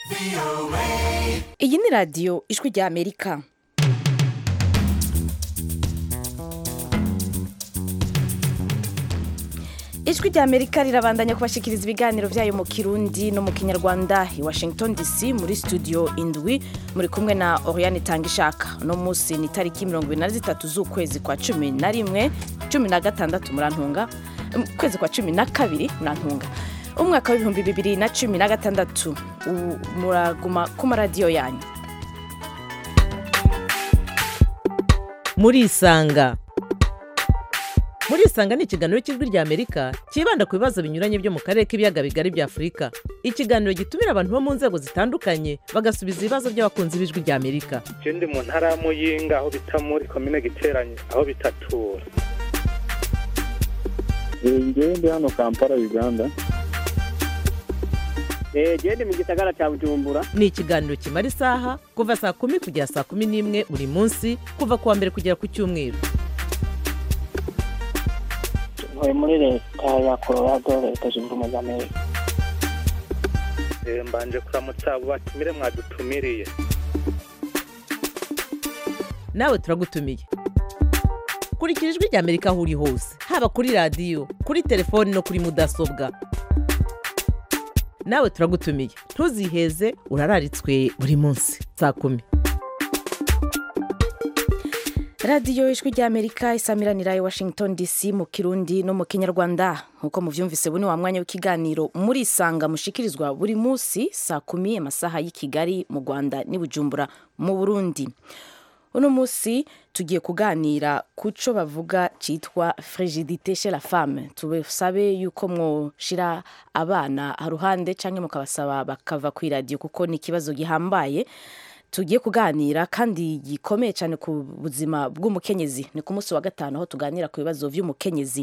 iyi ni radiyo ijwi rya amerika ijwi rya amerika rirabandanya kubashikiriza ibiganiro byayo mu kirundi no mu kinyarwanda i washington dc muri studio indwi muri kumwe na oriane tangishaka uno munsi ni itariki mirongo ibiri na zitatu z'ukwezi kwa cumi na rimwe cumi na gatandatu murantunga ukwezi kwa cumi na kabiri murantunga umwaka w'ibihumbi bibiri na cumi na gatandatu U- muraguma ku maradiyo yanyu murisanga murisanga ni ikiganiro cy'ijwi rya amerika cyibanda ku bibazo binyuranye byo mu karere k'ibiyaga bigari bya afurika ikiganiro gitumira abantu bo mu nzego zitandukanye bagasubiza ibibazo by'abakunzi b'ijwi rya amerika je ndi mu ntara ya muyinga aho bita muri komine giteranye aho bitatura ngewe ndi hano kampala uganda genda mu gisagara cya bujumbura ni ikiganiro kimara isaha kuva saa kumi kugera saa kumi n'imwe buri munsi kuva ku wa mbere kugera ku cyumweru ntuye muri leta ya colorado leta zunze ubumwe za amerika Eh, mbanje kuramutsa abo batumire mwadutumiriye nawe turagutumiye kurikira ijwi rya amerika aho uri hose haba kuri radiyo kuri telefoni no kuri mudasobwa nawe turagutumiye ntuziheze urararitswe buri munsi saa kumi radiyo ijwi rya amerika isamiranira i washington dc mu kirundi no mu kinyarwanda nk'uko muvyumvise buno wa mwanya w'ikiganiro murisanga mushikirizwa buri munsi saa kumi amasaha y'i kigali mu rwanda n'i bujumbura mu burundi uno munsi tugiye kuganira ku cyo bavuga cyitwa frigidite chez la femme tubasabe yuko mwoshira abana haruhande cyangwa mukabasaba bakava ku iradiyo kuko ni ikibazo gihambaye tugiye kuganira kandi gikomeye cyane ku buzima bw'umukenyezi ni ku munsi wa gatanu aho tuganira ku bibazo by'umukenyezi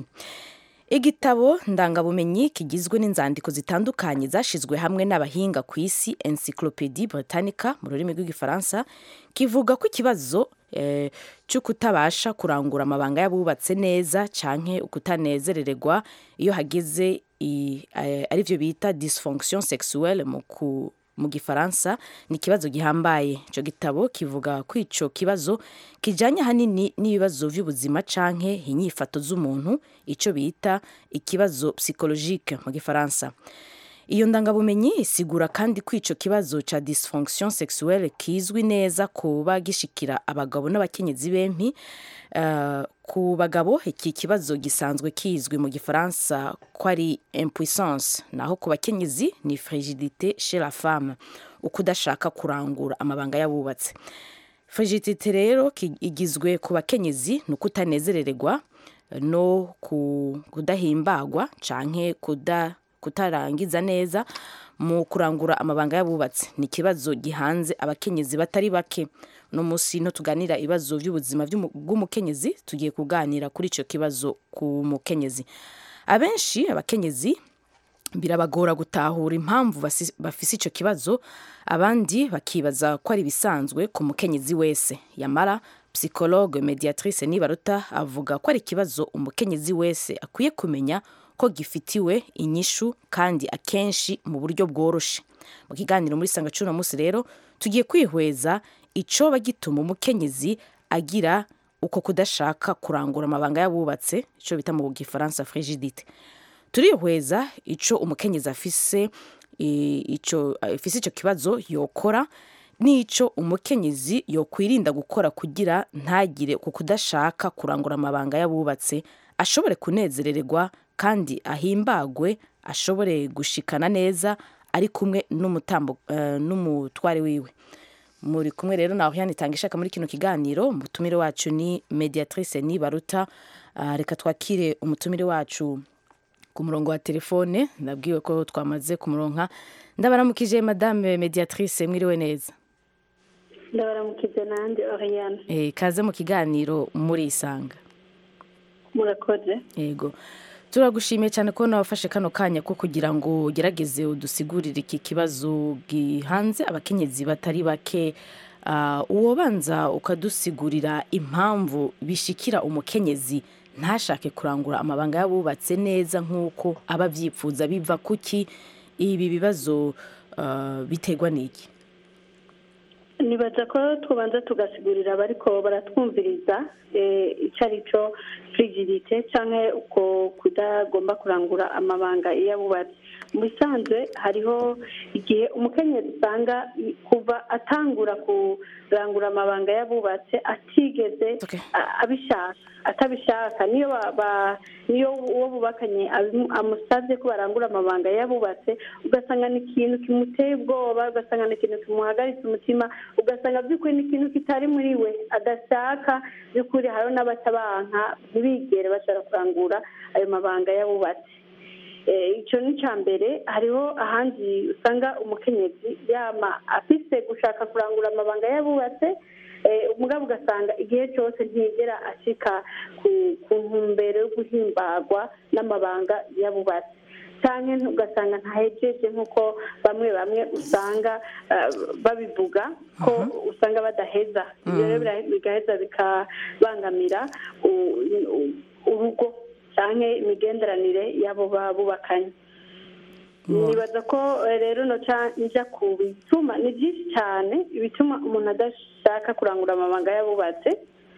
igitabo ndangabumenyi kigizwe n'inzandiko zitandukanye zashyizwe hamwe n'abahinga ku isi encyclopedie britannica mu rurimi rw'igifaransa kivuga ko ikibazo eh, cyo kutabasha kurangura amabanga y'abubatse neza canke ukutanezerererwa iyo hageze i- eh, arivyo bita dysfonction sexuelle mu ku mu gifaransa ni ikibazo gihambaye icyo gitabo kivuga ko icyo kibazo kijyanye ahanini n'ibibazo by'ubuzima canke inyifato z'umuntu icyo bita ikibazo psychologique mu gifaransa iyo ndangabumenyi isigura kandi ko icyo kibazo cya dysfonction sexuelle kizwi neza kuba gishikira abagabo n'abakenyezi bempi Uh, ku bagabo iki kibazo gisanzwe kizwi mu gifaransa ko ari impuissance naho ku bakenyezi ni frigidite chez la femme ukudashaka kurangura amabanga y'abubatse frigidite rero ki- igizwe ku bakenyezi ni ukutanezerererwa no ku- kudahimbagwa canke kuda, kutarangiza neza mu kurangura amabanga y'abubatsi ni ikibazo gihanze abakenyezi batari bake uno munsi no tuganira ibibazo by'ubuzima by'umu- bw'umukenyezi tugiye kuganira kuri icyo kibazo ku mukenyezi abenshi abakenyezi birabagora gutahura impamvu basi- bafise icyo kibazo abandi bakibaza ko ari ibisanzwe ku mukenyezi wese yamara psychologue mediatrice nibaruta avuga ko ari ikibazo umukenyezi wese akwiye kumenya ko gifitiwe inyishu kandi akenshi mu buryo bworoshe mu kiganiro muri sanga cuno munsi rero tugiye kwihweza icoba gituma umukenyezi agira uko kudashaka kurangura amabanga y'abubatse icyo bita mu gifaransa frigidite turihweza icyo umukenyezi afise i- ico afise icyo kibazo yokora n'icyo umukenyezi yokwirinda gukora kugira ntagire ku kudashaka kurangura amabanga y'abubatse ashobore kunezerererwa kandi ahimbagwe ashobore gushikana neza ari kumwe n'umutambo eh, n'umutware wiwe muri kumwe rero nawe yanitanga ishaka muri kino kiganiro umutumire wacu ni mediatrice nibaruta Ah, reka twakire umutumire wacu ku murongo wa telefone ndabwiwe ko twamaze kumuronka ndabaramukije madame mediatrice mwiriwe neza ndabaramukize nanjye oriyane Eh, kaze mu kiganiro murisanga murakoze yego turagushimiye cyane ko wafashe kano kanya ko kugira ngo ugerageze udusigurire iki kibazo gihanze abakenyezi batari bake Ah, uwobanza ukadusigurira impamvu bishikira umukenyezi ntashake kurangura amabanga y'abubatse neza nk'uko aba abyifuza biva kuki ibi bibazo ah, biterwa n'iki nibaza ko tubanza tugasigurira abariko baratwumviriza eh, ico ari cyo frigidite canke uko kudagomba kurangura amabanga iyo abubatse mu bisanzwe hariho igihe umukenyezi usanga i- kuva atangura kurangura amabanga y'abubatse atigeze Okay. a- abishaka atabishaka niyo ba- ba- niyo uwo bubakanye abimu- amusavye ko barangura amabanga y'abubatse ugasanga ni ikintu kimuteye ubwoba ugasanga ni ikintu kimuhagaritse umutima ugasanga by'ukuri ni ikintu kitari muri we adashaka by'ukuri hariho n'abatabanka ntibigere bashobora kurangura ayo mabanga y'abubatse Eh, icyo ni icya mbere hariho ahandi usanga umukenyezi yama afise gushaka kurangura amabanga y'abubatse eh, umugabo ugasanga igihe cyose ntiyigera ashika ku ku ntumbero yo guhimbagwa n'amabanga y'abubatse cyangwa ugasanga ntahejeje nk'uko bamwe bamwe usanga eh, babivuga ko usanga badaheza ibyo rero bira- bigaheza bikabangamira u- u- urugo cyangwa imigenderanire y'abo babubakanye nibaza ko eh, rero noca nja ku bituma ni byinshi cyane ibituma umuntu adashaka kurangura amabanga y'abubatse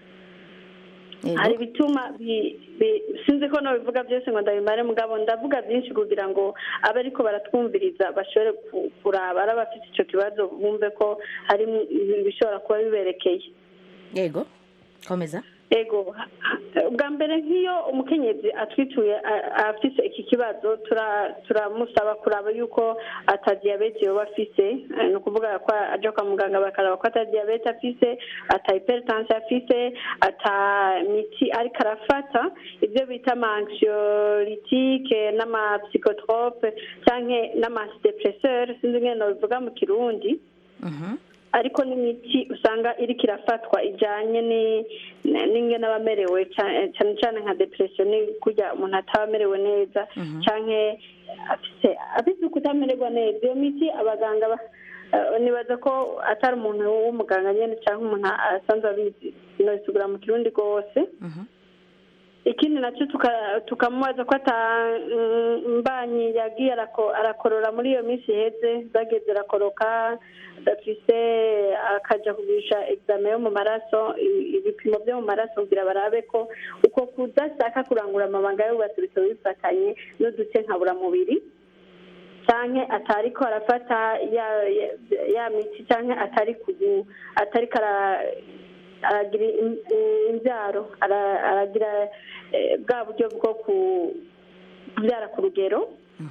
Yego. hari ibituma bi- bi- sinzi ko nabivuga byose ngo ndabimare mugabo ndavuga byinshi kugira ngo abe ariko baratwumviriza bashobore ku- kuraba ari abafite icyo kibazo bumve ko hari ibishobora kuba biberekeye yego komeza ego bwa mbere nk'iyo umukenyezi atwituye a- afise iki kibazo tura- turamusaba kuraba yuko ata diyabete yoba afise eh, ni ukuvuga ko aja kwa muganga bakaraba ko ata diyabete afise ata hypertension afise ata miti ariko arafata ibyo bita amaanxiolytique n'amapsychotrope canke n'amadepresseur sinzi ngene nobivuga mu kirundi Mhm. ariko n'imiti usanga iriko irafatwa ijanye ni- n'ingene aba amerewe ca- cane cane nka depression ni kurya umuntu ataba amerewe neza canke afise afise ukutamererwa neza iyo miti abaganga ba- eh, nibaza ko atari umuntu w'umuganga nyene canke umuntu asanzwe abizi nobisigura mu kirundi rwose Mhm. ikindi nacyo tuka- tukamubaza ko ata mm, mbanyi yagiye arako- arakorora muri iyo minsi iheze zageze arakoroka adafise akaja kugurisha examen yo mu maraso i- ibipimo byo mu maraso kugira barabe ko uko kudashaka kurangura amabanga y'ububatsi bitaba bifatanye n'uduce nkaburamubiri canke atariko arafata ya, ya, ya miti canke atari kugu atariko ara aragira im- imbyaro ara- aragira eh, bwa buryo bwo ku- kubyara ku rugero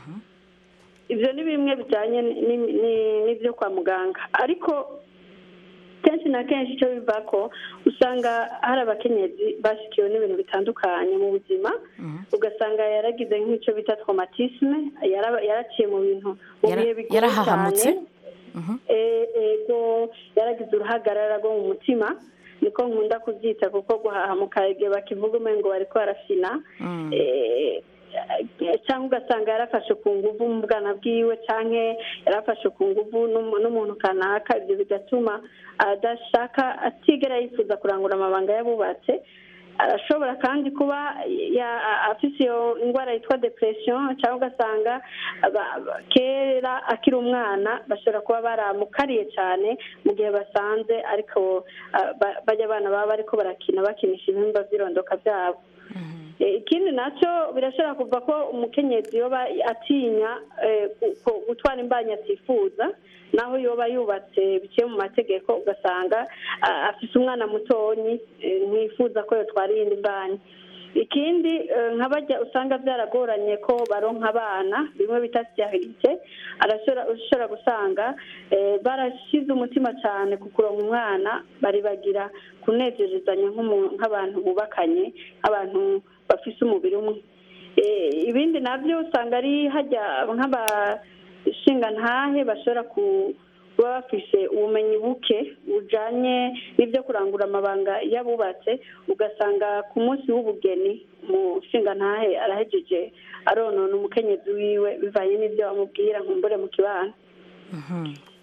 ibyo ni bimwe bijyanye ni- ni- ni- n'ibyo kwa muganga ariko kenshi na kenshi icyo biva ko usanga hari abakenyezi bashyikiwe n'ibintu bitandukanye mu buzima ugasanga yaragize nk'icyo bita traumatisme yara- yaraciye mu bintu mu Yara- bihe bigoye yarahahamutse? cyane Eh, ego yaragize uruhagarara rwo mu mutima niko nkunda kubyita kuko guhahamuka igihe bakivuga umengo bariko barafina Mm. Eh, cyangwa ugasanga yarafashe ku nguvu mu bwana bwiwe cyangwa yarafashe ku nguvu n'umu- n'umuntu kanaka ibyo bigatuma adashaka atigera yifuza kurangura amabanga y'abubatse arashobora kandi kuba ya- afise iyo ndwara yitwa depression cyangwa ugasanga aba- aba- kera akiri umwana bashobora kuba baramukariye cyane mu gihe basanze ariko ah, ba- bajya abana baba bariko barakina bakinisha ibihimba by'irondoka byabo Eh, ikindi nacyo birashobora kuva ko umukenyezi yoba atinya eh, ku- ku- gutwara imbanyi atifuza naho yoba yubatse biciye mu mategeko ugasanga ah, afise umwana mutonyi eh, ntifuza ko yotwara iyindi mbanyi ikindi eh, nka bajya usanga byaragoranye ko baronka abana bimwe bita siyahirike ushobora gusanga eh, barashize umutima cyane ku kuronka umwana bari bagira kunezerezanya nk'umu- nk'abantu bubakanye nk'abantu bafise umubiri umwe Eh, ibindi nabyo usanga ari hajya nk'abashingantahe bashobora ku- kuba bafise ubumenyi buke bujanye n'ibyo kurangura amabanga y'abubatse ugasanga ku munsi w'ubugeni umushingantahe arahejeje aronona umukenyezi wiwe bivanye n'ibyo bamubwira nkumbure mu kibano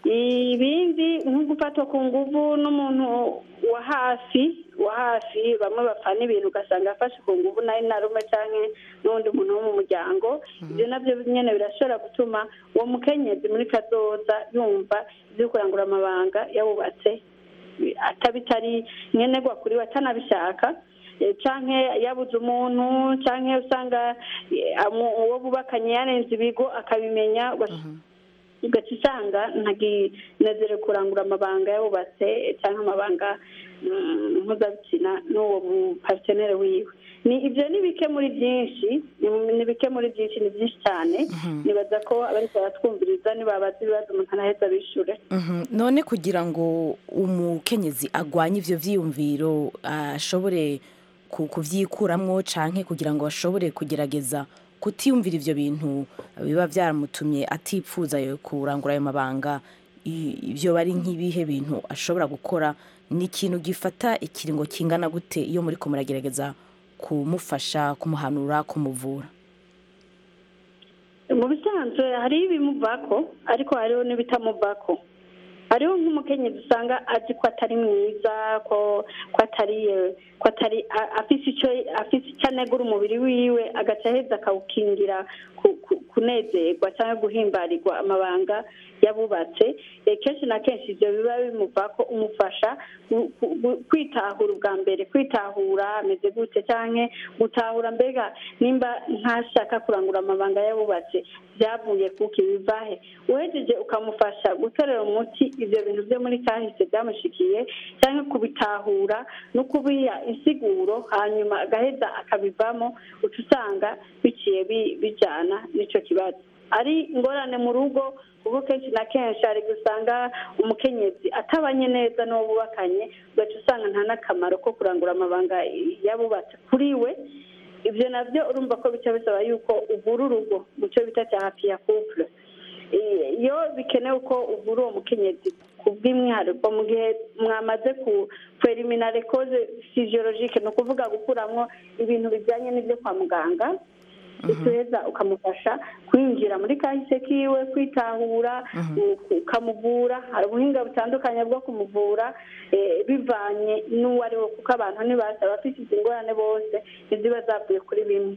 ibindi nko gufatwa ku nguvu n'umuntu wa hafi wa hafi bamwe bapfana ibintu ugasanga afashe ku nguvu nayo narume cyangwa n'undi muntu wo mu muryango ibyo nabyo nyine birashobora gutuma uwo mukenyezi muri kazoza yumva ibyo kurangura amabanga yawubatse atabitari nkenerwa kuri we atanabishaka Eh, canke yabuze umuntu canke usanga eh, amu- uwo bubakanye yarenze ibigo akabimenya ugaca ugaca usanga ntaginezere kurangura amabanga yabubatse cyangwa amabanga mm, mpuzabitsina n'uwo muparitenere wiwe ni ibyo ni bike muri byinshi ni- ni bike muri byinshi ni byinshi cyane nibaza ko abariko baratwumviriza nibabaza ibibazo umuntu araheza bishure Mhm. none kugira ngo umukenyezi agwanye ivyo vyiyumviro ashobore ku- kuvyikuramwo canke kugira ngo ashobore kugerageza kutiyumvira ivyo bintu biba vyaramutumye atipfuza yo kurangura ayo mabanga i- ivyo bari nk'ibihe bintu ashobora gukora ni ikintu gifata ikiringo kingana gute iyo muriko muragerageza kumufasha kumuhanura kumuvura mu bisanzwe hariho ibimuvako ariko hariho n'ibitamuvako hariho nk'umukenyezi usanga azi ko atari mwiza ko ko atari eh, ko atari a- afise icyo afise icyo anegura umubiri wiwe agaca aheza akawukingira ku- ku- kunezerwa cyangwa guhimbarirwa amabanga yabubatse Eh, kenshi na kenshi ibyo biba bimuvako umufasha gu- gu- gu- kwitahura ubwa mbere kwitahura ameze gute cyangwa gutahura mbega nimba ntashaka kurangura amabanga yabubatse byavuye kuki bivahe uhejeje ukamufasha gutorera umuti ibyo bintu byo muri kahise byamushikiye cyangwa kubitahura no kubiha insiguro hanyuma agaheza akabivamo uca usanga biciye bi- bijyana n'icyo kibazo ari ingorane mu rugo kuko kenshi na kenshi hari gusanga umukenyezi atabanye neza n'uwo bubakanye ugaca usanga nta n'akamaro ko kurangura amabanga yabubatse kuri we ibyo nabyo urumva ko bica bisaba yuko uvura urugo mu cyo bita cya hafi ya couple Eh, iyo bikenewe ko uvura uwo mukenyezi ku bw'umwihariko mu gihe mwamaze ku preliminary cause physiologique ni ukuvuga gukuramo ibintu bijyanye n'ibyo kwa muganga uheza ukamufasha kwinjira muri kahise kiwe kwitahura u- ukamuvura hari ubuhinga butandukanye bwo kumuvura eh, bivanye n'uwo ari we kuko abantu ntibasa abafite izi ngorane bose ntiziba zavuye kuri bimwe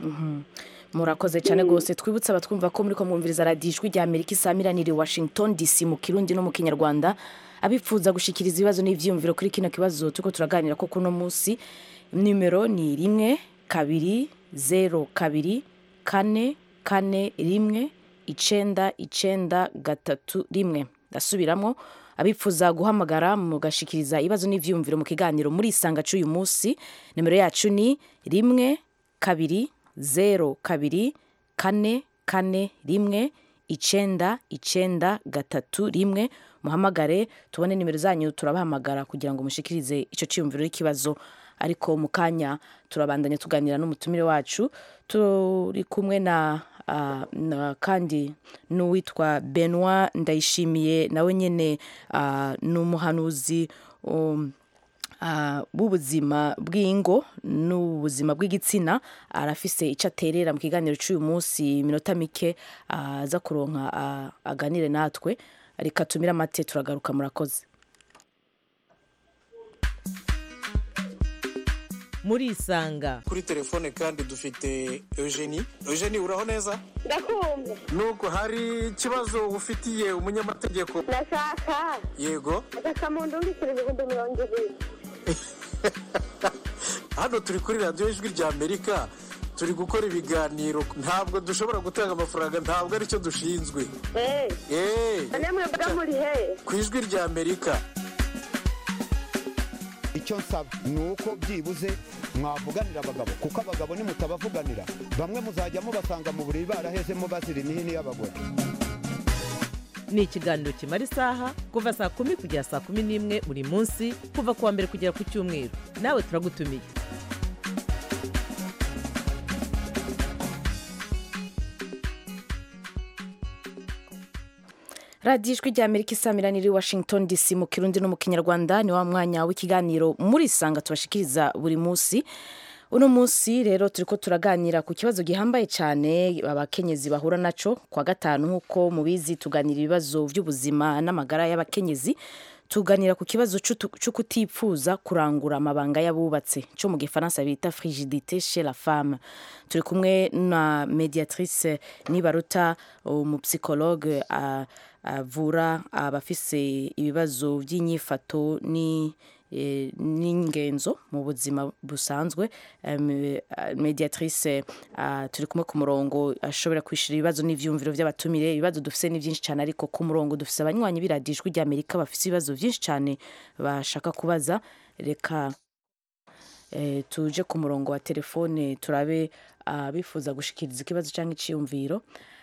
murakoze cyane rwose twibutse abatwumva ko muri ko mwumviriza radiyo ijwi rya amerika isamiraniye washington dc mu kirundi no mu kinyarwanda abifuza gushikiriza ibibazo n'ibyiyumviro kuri kino kibazo turiko turaganira ko kuno munsi nimero ni rimwe kabiri zero kabiri kane kane rimwe icenda icenda gatatu rimwe ndasubiramo abifuza guhamagara mugashikiriza ibibazo n'ivyiyumviro mu kiganiro muri isanga c'uyu munsi nimero yacu ni rimwe kabiri zero kabiri kane kane rimwe icenda icenda gatatu rimwe muhamagare tubone nimero zanyu turabahamagara kugira ngo mushikirize ico ciyumviro n'ikibazo ariko mu kanya turabandanya tuganira n'umutumire wacu turi kumwe na ah, na kandi n'uwitwa benoit ndayishimiye nawe nyine ah, ni umuhanuzi um, ah, b'ubuzima bw'ingo n'ubuzima bw'igitsina arafise icyo aterera mu kiganiro cy'uyu munsi iminota mike ah, aza kuronka ah, aganire natwe reka tumire amate turagaruka murakoze muri isanga kuri telefone kandi dufite eugenie eugenie uraho neza ndakumva nubwo hari ikibazo ufitiye umunyamategeko ndashaka yego agasamundu w'ibiceri ibihumbi mirongo ibiri hano turi kuri radiyo ijwi rya amerika turi gukora ibiganiro ntabwo dushobora gutanga amafaranga ntabwo aricyo dushinzwe eee eee none mwebwe muri he ku ijwi rya amerika icyo nsaba ni uko byibuze mwavuganira abagabo kuko abagabo nimutabavuganira bamwe muzajya mubasanga mu buriri barahezemo bazira imihini y'abagore ni ikiganiro kimara isaha kuva saa kumi kugera saa kumi n'imwe buri munsi kuva ku wa mbere kugera ku cyumweru nawe turagutumiye radiyo ijwi rya amerika isamiraniye washington dc mu kirundi no mu kinyarwanda ni wa mwanya w'ikiganiro muri isanga tubashikiriza buri munsi uno munsi rero turiko turaganira ku kibazo gihambaye cyane abakenyezi bahura naco kwa gatanu nk'uko mubizi tuganira ibibazo by'ubuzima n'amagara y'abakenyezi tuganira ku kibazo c'utu- co kutipfuza kurangura amabanga y'abubatse cyo mu gifaransa bita frigidité chez la femme turi kumwe na mediatrice nibaruta umupsikologe a- avura abafise ibibazo by'inyifato ni eh, n'ingenzo mu buzima busanzwe Em, eh, mediatrice ah, turi kumwe ku murongo ashobora kwishura ibibazo n'ivyumviro by'abatumire ibibazo dufise ni byinshi cyane ariko ku murongo dufise abanywanyi b'iradijwi ry'amerika bafise ibibazo byinshi cyane bashaka kubaza reka eh, tuje ku murongo wa telefone turabe abifuza gushikiriza ikibazo cyangwa iciyumviro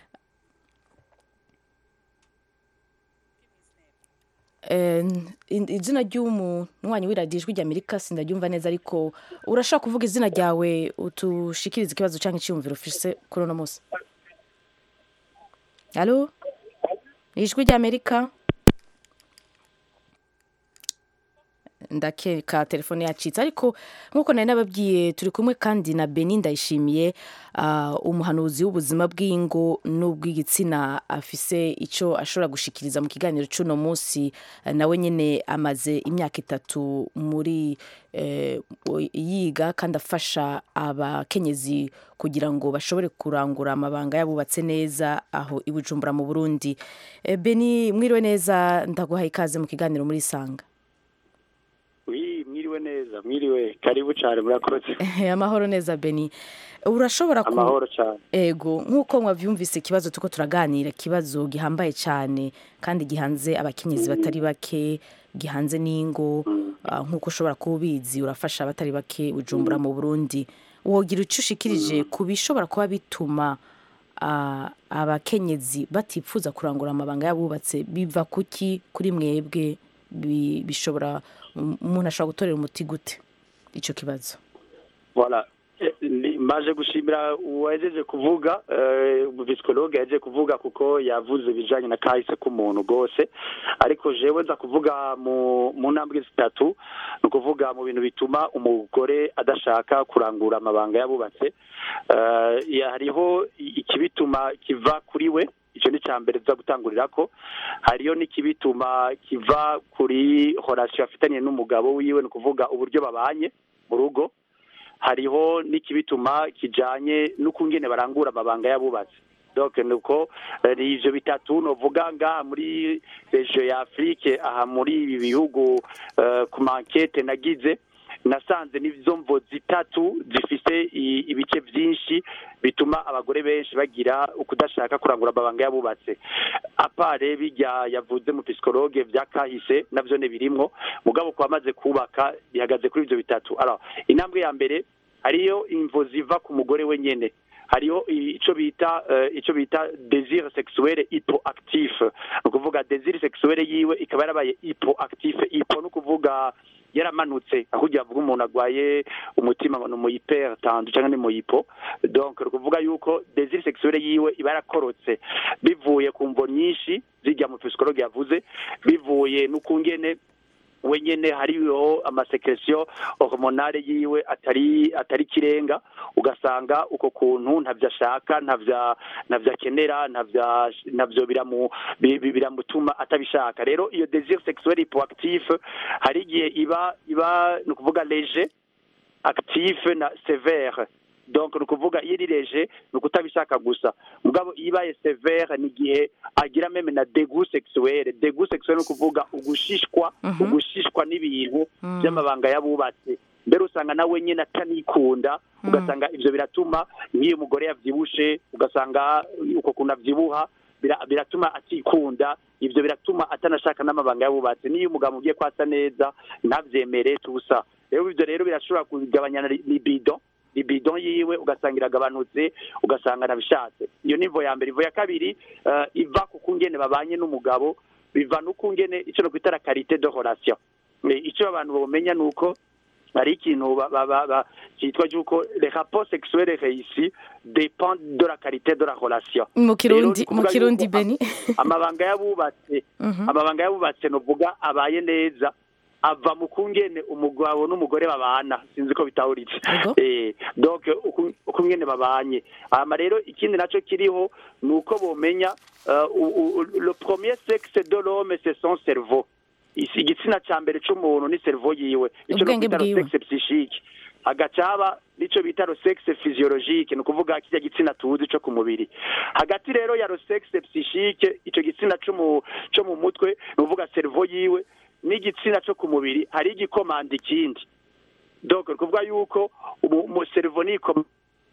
Eh, in- izina ry'umunywanyi w'iradijwi ry'amerika sindaryumva neza ariko urashaka kuvuga izina ryawe utushikiriza ikibazo cyangwa iciyumviro ufise kuri uno munsi alo ni ijwi ry'amerika ndakeka telefone yacitse ariko nk'uko nari nababwiye turi kumwe kandi na beni ndayishimiye ah, umuhanuzi w'ubuzima bw'ingo n'ubw'igitsina afise icyo ashobora gushikiriza mu kiganiro cy'uno munsi Ah, nawe nyine amaze imyaka itatu muri eh, yiga kandi afasha abakenyezi kugira ngo bashobore kurangura amabanga yabubatse neza aho i bujumbura mu burundi Eh, beni mwiriwe neza ndaguhaye ikaze mu kiganiro muri sanga wi mwiriwe neza mwiriwe karibu cyane murakoze amahoro neza beni urashobora ku amahoro cyane ego nk'uko mwabyumvise ikibazo tuko turaganira ikibazo gihambaye cyane kandi gihanze abakenyezi batari bake gihanze n'ingo ah, nk'uko ushobora kuba ubizi urafasha abatari bake ujumbura mu burundi wogira icyo ushikirije ku bishobora kuba bituma ah, abakenyezi batipfuza kurangura amabanga y'abubatse biva kuki kuri mwebwe bi- bishobora umuntu ashobora gutorera umuti gute icyo kibazo voilà Eh, ni- maje gushimira uwajeje kuvuga umubisikologe yaje kuvuga kuko yavuze ibijanye na kahise k'umuntu rwose ariko jewe nza kuvuga mu mu ntambwe zitatu ni ukuvuga mu bintu bituma umugore adashaka kurangura amabanga yabubatse Eh, ya- hariho i- ikibituma kiva kuri we icyo ni cya mbere tuza gutangurira ko hariyo n'ikibituma kiva kuri horasiyo afitanye n'umugabo wiwe ni ukuvuga uburyo babanye mu rugo hariho n'ikibituma kijanye n'ukungene barangura amabanga y'abubatsi donc nuko eh, ni ivyo bitatu novuga ngaha muri region ya Afrique aha muri ibi bihugu eh, ku mankete nagize nasanze n'izo mvo zitatu zifise i- ibice vyinshi bituma abagore benshi bagira ukudashaka kurangura amabanga y'abubatse apare bijya yavuze mu psikologe vya kahise navyo ne birimwo mugabo kwa maze kubaka bihagaze kuri ivyo bitatu alors intambwe ya mbere hariyo imvo ziva ku mugore wenyene hariho ico bita uh, ico bita désir sexuel hypoactif ni ukuvuga désir sexuel yiwe ikaba yarabaye hypoactif hypo ni ukuvuga yaramanutse aho ugira avuga umuntu agwaye umutima ngo ni umu hyper tendu cyangwa ni mu hypo donc ni ukuvuga yuko désir sexuel yiwe iba yarakorotse bivuye ku mvo nyinshi zijya mu psikologe yavuze bivuye n'ukungene wenyene hariho amasekresiyo hormonale yiwe atari atari kirenga ugasanga uko kuntu ntavyo ashaka ntavya ntavyo akenera ntavya ntavyo biramu bi- bi- biramutuma atabishaka rero iyo désir sexuel hypoactif hari igihe iba iba ni ukuvuga leger actif na sévère donc ni ukuvuga iyo iri leger ni ukutabishaka gusa mugabo iyo ibaye sévère ni igihe agira meme na dégoût sexuel dégoût sexuel ni ukuvuga ugushishwa Mhm. ugushishwa n'ibintu Mm. by'amabanga y'abubatse mbere usanga nawe nyine atanikunda ugasanga ivyo biratuma nk'iyo umugore yavyibushe ugasanga uko kuntu avyibuha bira- biratuma atikunda ivyo biratuma atanashaka n'amabanga y'abubatse niyo umugabo ugiye kwasa neza ntavyemere tusa rero ivyo rero birashobora kugabanya na libido libido yiwe ugasanga iragabanutse ugasanga nabishatse iyo ni ivo ya mbere ivo ya kabiri eh, iva ku kungene babanye n'umugabo biva n'ukungene ico no kwita la karite de relation Eh, ico abantu bomenya nuko hari ikintu ba- ba- ba- ba- cyitwa cyuko les rapports sexuels réussis dépendent de la qualité de la relation mu kirundi Rero ni mu ukuvuga kirundi yuko beni amabanga y'abubatse Mhm. amabanga y'abubatse novuga abaye neza ava mu kungene umugabo n'umugore babana sinzi ko bitahuritse eh donc uku- ukungene babanye hama rero ikindi naco kiriho ni uko bomenya uh, u- u- le premier sexe de l'homme c'est son cerveau Isi- igitsina ca mbere c'umuntu ni cerveau yiwe ico no Ubwenge kwita le bwiwe. sexe psychique agacaba nico bita le sexe physiologique ni ukuvuga kirya gitsina tuzi co ku mubiri hagati rero ya le sexe psychique ico gitsina co mu co mu mutwe ni ukuvuga cerveau yiwe n'igitsina co ku mubiri hari igikomanda ikindi donc ni ukuvuga yuko umu- umu cerveau ni ikoma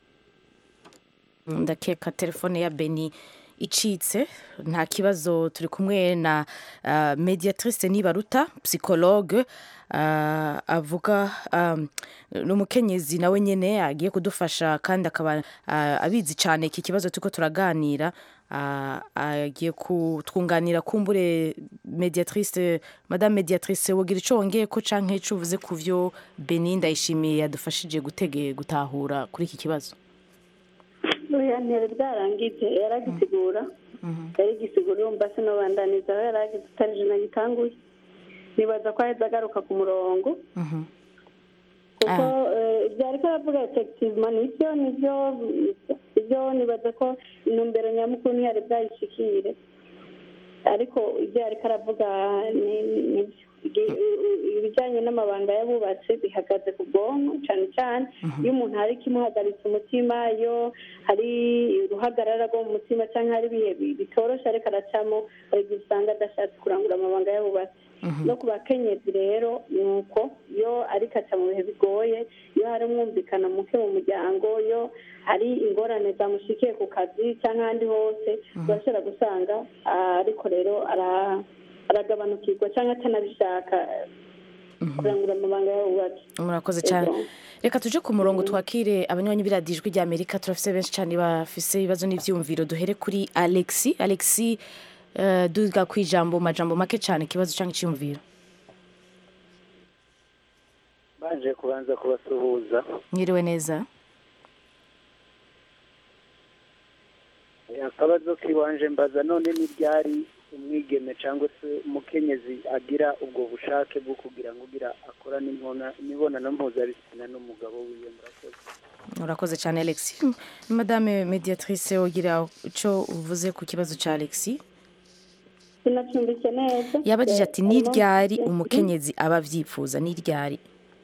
ndakeka telefone ya beni icitse nta kibazo turi kumwe na uh, mediatrice nibaruta psychologue uh, avuga um, n'umukenyezi nawe nyene agiye kudufasha kandi akaba uh, abizi cyane iki kibazo turiko turaganira uh, agiye kutwunganira kumbure mediatrice madame mediatrice wogira ico wongeye ko canke ico uvuze ku vyo beni ndayishimiye yadufashije gutege gutahura kuri iki kibazo oya ntiyari bwarangije yaragisigura yarigisigura urumva sinobandaniza aho yaragize utarije nagitanguye nibaza ko aheza agaruka ku murongo kuko eh, ibyo ariko aravuga effectivement nivyo nivyo ibyo nibaza ko intumbero nyamukuru ntiyari bwayishikire ariko ibyo ariko aravuga ni- ni- nivyo Igi- u- u- ibijyanye n'amabanga y'abubatsi bihagaze ku bwonko cyane cyane iyo umuntu hari ikimuhagaritse umutima iyo hari uruhagarara rwo mu mutima cyangwa hari ibihe bi- bitoroshye ariko aracamo hari igihe usanga adashatse kurangura amabanga y'abubatsi no ku bakenyezi rero ni uko iyo ariko aca mu bihe bigoye iyo hari umwumvikano muke mu muryango iyo hari ingorane zamushikiye ku kazi cyangwa ahandi hose urashobora gusanga ah, ariko rero ara- aragabanukirwa cyangwa atanabishaka kurangura amabanga y'abubatsi murakoze cyane reka tuje ku murongo twakire abanywanyi b'iradiyo ijwi rya amerika turafise benshi cyane bafise ibibazo n'ivyumviro duhere kuri alexi alexi uh, duga ku ijambo mu majambo make cyane ikibazo cyangwa icyumviro baje kubanza kubasuhuza mwiriwe neza akabazo k'iwanje mbaza none n'ibyari umwigeme cyangwa se umukenyezi agira ubwo bushake bwo kugira ngo ugira akora n'imbona- imibonano mpuzabitsina n'umugabo wiwe murakoze murakoze cyane alexi madame mediatrice ugira icyo uvuze ku kibazo cya alexi sinacumbitse neza yabajije ati ni ryari umukenyezi aba avyifuza ni ryari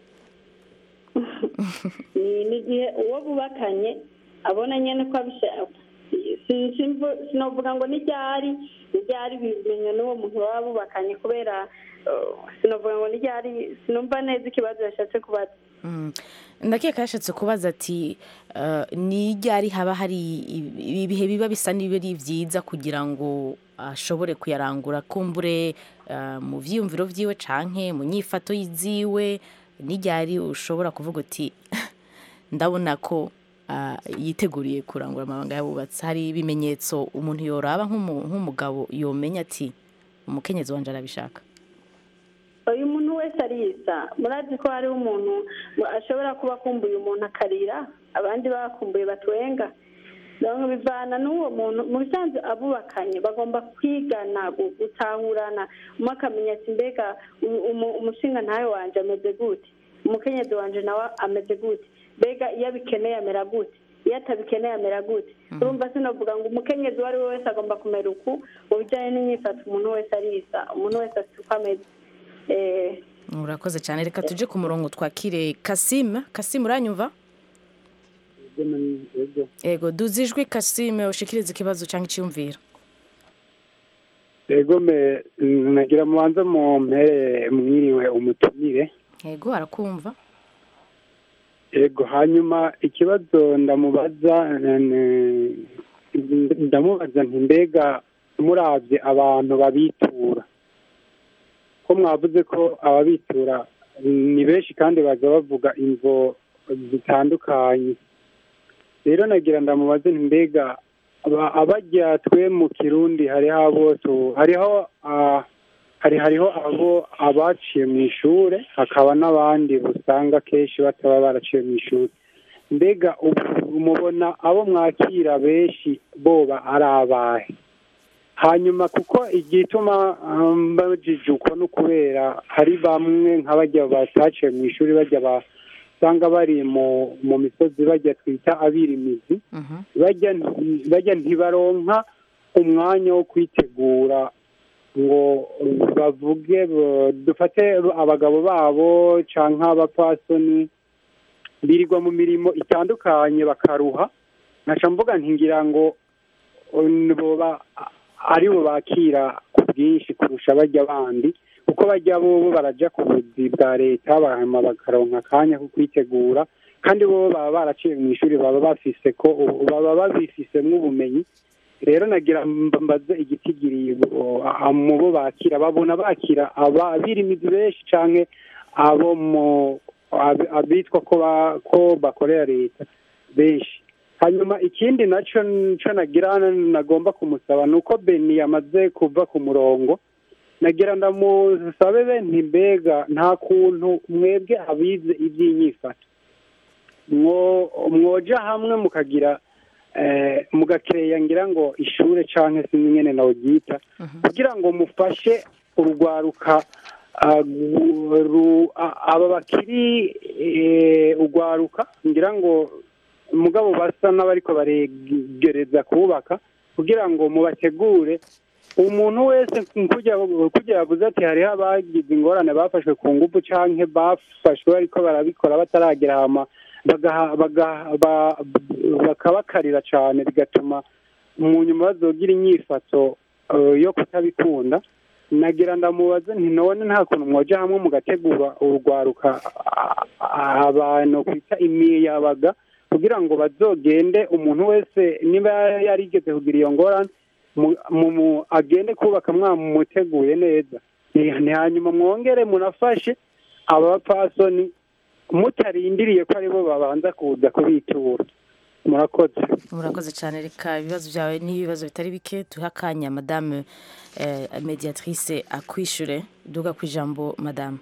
ni ni igihe uwo bubakanye abona nyine ko abishaka Si- simvu- sinovuga ngo ni ryari ni ryari bimenya n'uwo muntu baba bubakanye kubera uh, sinovuga ngo ni ryari sinumva neza ikibazo yashatse kubaza Mm. ndakeka yashatse kubaza ati uh, ni ryari haba hari ibi- ibihe biba bisa n'ibiri byiza kugira ngo ashobore kuyarangura kumbure uh, mu vyiyumviro vyiwe canke mu nyifato ziwe ni ryari ushobora kuvuga uti ndabona ko uh, yiteguriye kurangura amabanga y'abubatsi hari ibimenyetso umuntu yoraba nk'umu- nk'umugabo yomenya ati umukenyezi wanje arabishaka uyu muntu wese arisa murazi ko hariho umuntu ashobora kuba akumbuye umuntu akarira abandi bakumbuye batwenga rero bivana n'uwo muntu mu bisanzwe abubakanye bagomba kwigana gu- gutahurana umwe akamenya ati mbega uyu- umu- umushinga ntawe wanje ameze gute umukenyezi wanje nawe ameze gute mbega iyo abikeneye amera gute iyo atabikeneye amera gute urumva sinavuga ngo umukenyezi uwo ari we wese agomba kumera uku mu bijyanye n'imyifato umuntu wese arisa umuntu wese afite uko ameze Eh, urakoze cyane reka tuje ku murongo twakire kasime kasime uranyumva ego duze ijwi kasime ushikirize ikibazo cyangwa icyumviro ego me nagira mubanza mu mpere mwiriwe umutumire ego arakumva ego hanyuma ikibazo ndamubaza eh, ndamubaza nti mbega murabye abantu babitura ko mwavuze ko ababitura ni benshi kandi baza bavuga imvo zitandukanye rero nagira ndamubaze nti mbega aba- abajya twe mu kirundi hariho abo tu- hariho ah, hari hariho abo abaciye mu ishure hakaba n'abandi usanga kenshi bataba baraciye mu ishuri mbega ubu mubona abo mwakira benshi boba ari abahe hanyuma kuko igituma um, bajijuka no kubera hari bamwe nk'abajya bataciye mu ishuri bajya basanga bari mu mu misozi bajya twita abirimizi bajya nti- bajya ntibaronka umwanya wo kwitegura ngo bavuge bo- dufate abagabo babo canke abapfasoni birirwa mu mirimo itandukanye bakaruha nkaca mvuga nti ngira ngo um, boba ari bo bakira ku bwinshi kurusha bajya bandi kuko bajya bo baraja ku buzi bwa leta bahama bakaronka akanya ko kwitegura kandi bo baba baraciye mu ishuri baba bafise ko baba babifisemwo ubumenyi rero nagira mba- mbaze igitigiri bo- a- mu bo bakira babona bakira abirimizi benshi canke abo mu ab- abitwa ko ba- ko bakorera leta benshi hanyuma ikindi nacyo nco nagira nagomba kumusaba ni uko beni yamaze kuva ku murongo nagira ndamusabe be nti mbega nta kuntu mwebwe abize iby'inyifato mwo mwoja hamwe mukagira eh, mugakereya ngira ngo ishure canke sinzi nyene nawuryita kugira ngo mufashe urugwaruka ah, gu- ru- a- aba bakiri eh, urwaruka ngira ngo mugabo basa n'abariko baregereza kubaka kugira ngo mubategure umuntu wese kujya kujya yavuze ati hariho abagize ingorane bafashwe ku ngufu canke bafashwe bariko barabikora bataragera hama bagaha- bagaha- ba- bakabakarira cane bigatuma mu nyuma bazogira inyifato eh, yo kutabikunda nagira ndamubaze nti none nta kuntu mwoja hamwe mugategura urugwaruka a- a- abantu kwita imiyabaga kugira ngo bazogende umuntu wese niba yarigeze kugira iyo ngorane mu- mu- mu- agende kubaka mwamuteguye neza Ni- ni hanyuma mwongere munafashe aba bapfasoni mutarindiriye ko aribo babanza kuza kubitura murakoze murakoze cyane reka ibibazo byawe n'ibibazo bitari bike duhe akanya madame eh, mediatrice akwishure duga ku ijambo madame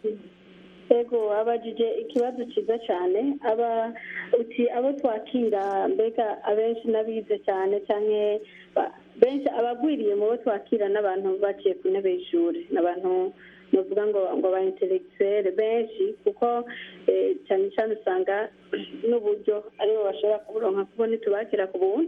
yego abajije ikibazo cyiza cyane aba uti abo twakira mbega abenshi n'abize cyane cyane benshi abagwiriye mu bo twakira n'abantu baciye ku ntebe y'ishuri n'abantu nuvuga ngo ngo ba intellectuel benshi kuko eh, cyane cyane usanga n'uburyo aribo bashobora kuburonka kuko ntitubakira ku buntu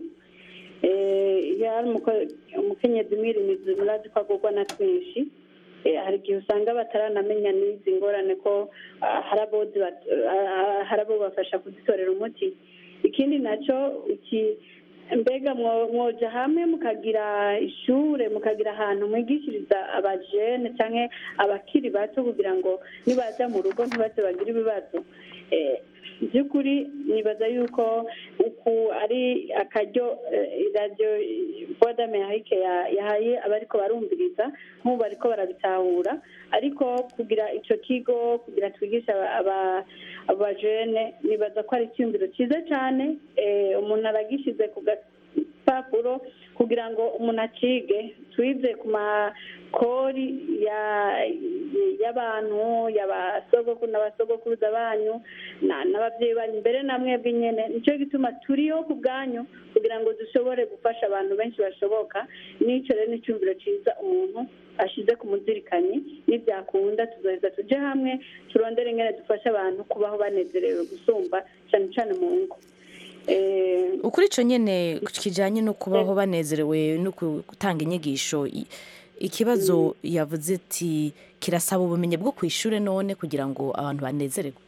Eh, iyo hari umuko- umukenyezi mwirimizi murazi ko agurwa na twinshi Eh, hari igihe usanga bataranamenya n'izi ngorane ko ah, hari abo ziba- ah, hari abo bafasha kuzitorera umuti ikindi nacyo iki mbega mwo- mwoja hamwe mukagira ishure mukagira ahantu mwigishiriza abajene cyangwa abakiri bato kugira ngo nibaza mu rugo ntibaze bagire ibibazo Eh, by'ukuri nibaza yuko uku ari akaryo eh, radiyo voda amerike ya- yahaye abariko barumviriza nk'ubu bariko barabitahura ariko kugira ico kigo kugira twigisha aba- aba- abajene nibaza ko ari icyumviro cyiza cyane eh, umuntu aragishize ku gapapuro kugira ngo umuntu acige twize ku makori ya- y'abantu y'abasogokuru n'abasogokuruza banyu na- n'ababyeyi banyu mbere na mwebwe nyene nicyo gituma turiho ku bwanyu kugira ngo dushobore gufasha abantu benshi bashoboka n'icyo rero ni icyumviro cyiza umuntu ashize ku muzirikanyi nibyakunda tuzoheza tuje hamwe turondere ingene dufasha abantu kubaho banezerewe gusumba cyane cyane mu ngo Eh, ukuri icyo nyine kijyanye no kubaho banezerewe no gutanga inyigisho i- ikibazo yavuze ati kirasaba ubumenyi bwo ku ishuri none kugira ngo abantu banezererwe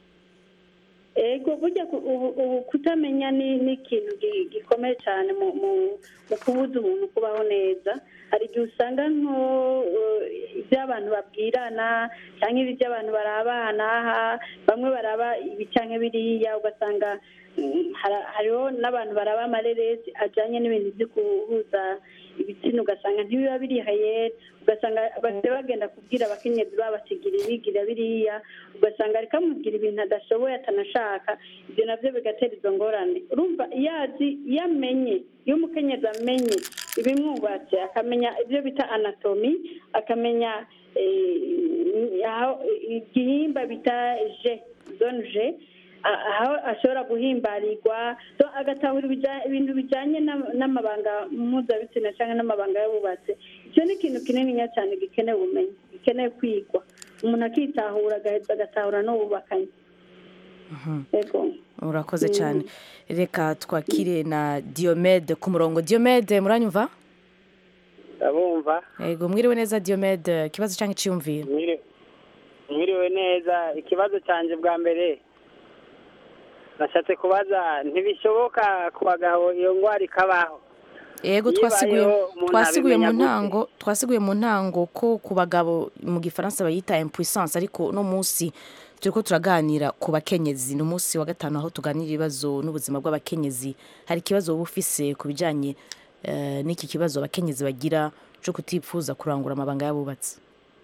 ego burya ku- ubu ubu kutamenya ni ni ikintu gi- gikomeye cyane mu mu- mu kubuza umuntu kubaho neza hari igihe usanga nko eh, ibyo abantu babwirana cyangwa ibyo abantu barabana aha bamwe baraba ibi cyangwa biriya ugasanga mm, hara- hariho n'abantu baraba amareresi ajyanye n'ibintu byo guhuza ibitsina ugasanga ntibiba birihaye ugasanga basigaye bagenda kubwira abakenyezi babasigira ibigira biriya ugasanga ariko amubwira ibintu adashoboye atanashaka ibyo nabyo bigatera izo ngorane urumva iyo azi iyo amenye iyo umukenyezi amenye ibimwubatse akamenya ibyo bita anatomi akamenya eh, aho igihimba bita je zone je a- aho ashobora guhimbarirwa so agatahura ibija- ibintu bijanye n'am- n'amabanga mpuzabitsina cyangwa n'amabanga y'abubatse icyo ni ikintu kininiya cyane gikeneye ubumenyi gikeneye kwigwa umuntu akitahura agaheza agatahura n'ububakanye yego urakoze cyane reka twakire na diomede ku murongo diomede muranyumva ndabumva yego mwiriwe neza diomede ikibazo cyangwa icyiyumviro Mwiri- mwiriwe neza ikibazo cyanjye bwa mbere nashatse kubaza ntibishoboka ku bagabo iyo ndwara ikabaho yego Iyo twasiguye ibayeho, umuntu twasiguye mu abimenya gute? ntango twasiguye mu ntango ko ku bagabo mu gifaransa bayita impuissance ariko no munsi turiko turaganira ku bakenyezi ni umunsi wa gatanu aho tuganira ibibazo n'ubuzima bw'abakenyezi hari ikibazo wowe ufise ku bijanye eh, n'iki kibazo abakenyezi bagira cyo kutipfuza kurangura amabanga y'abubatsi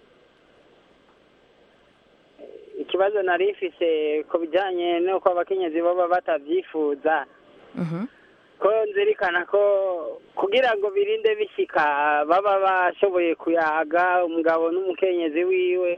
ikibazo nari mfise ku bijyanye n'uko abakenyezi baba batabyifuza ko nzirikana ko kugira ngo birinde bishyika baba bashoboye kuyaga umugabo n'umukenyezi wiwe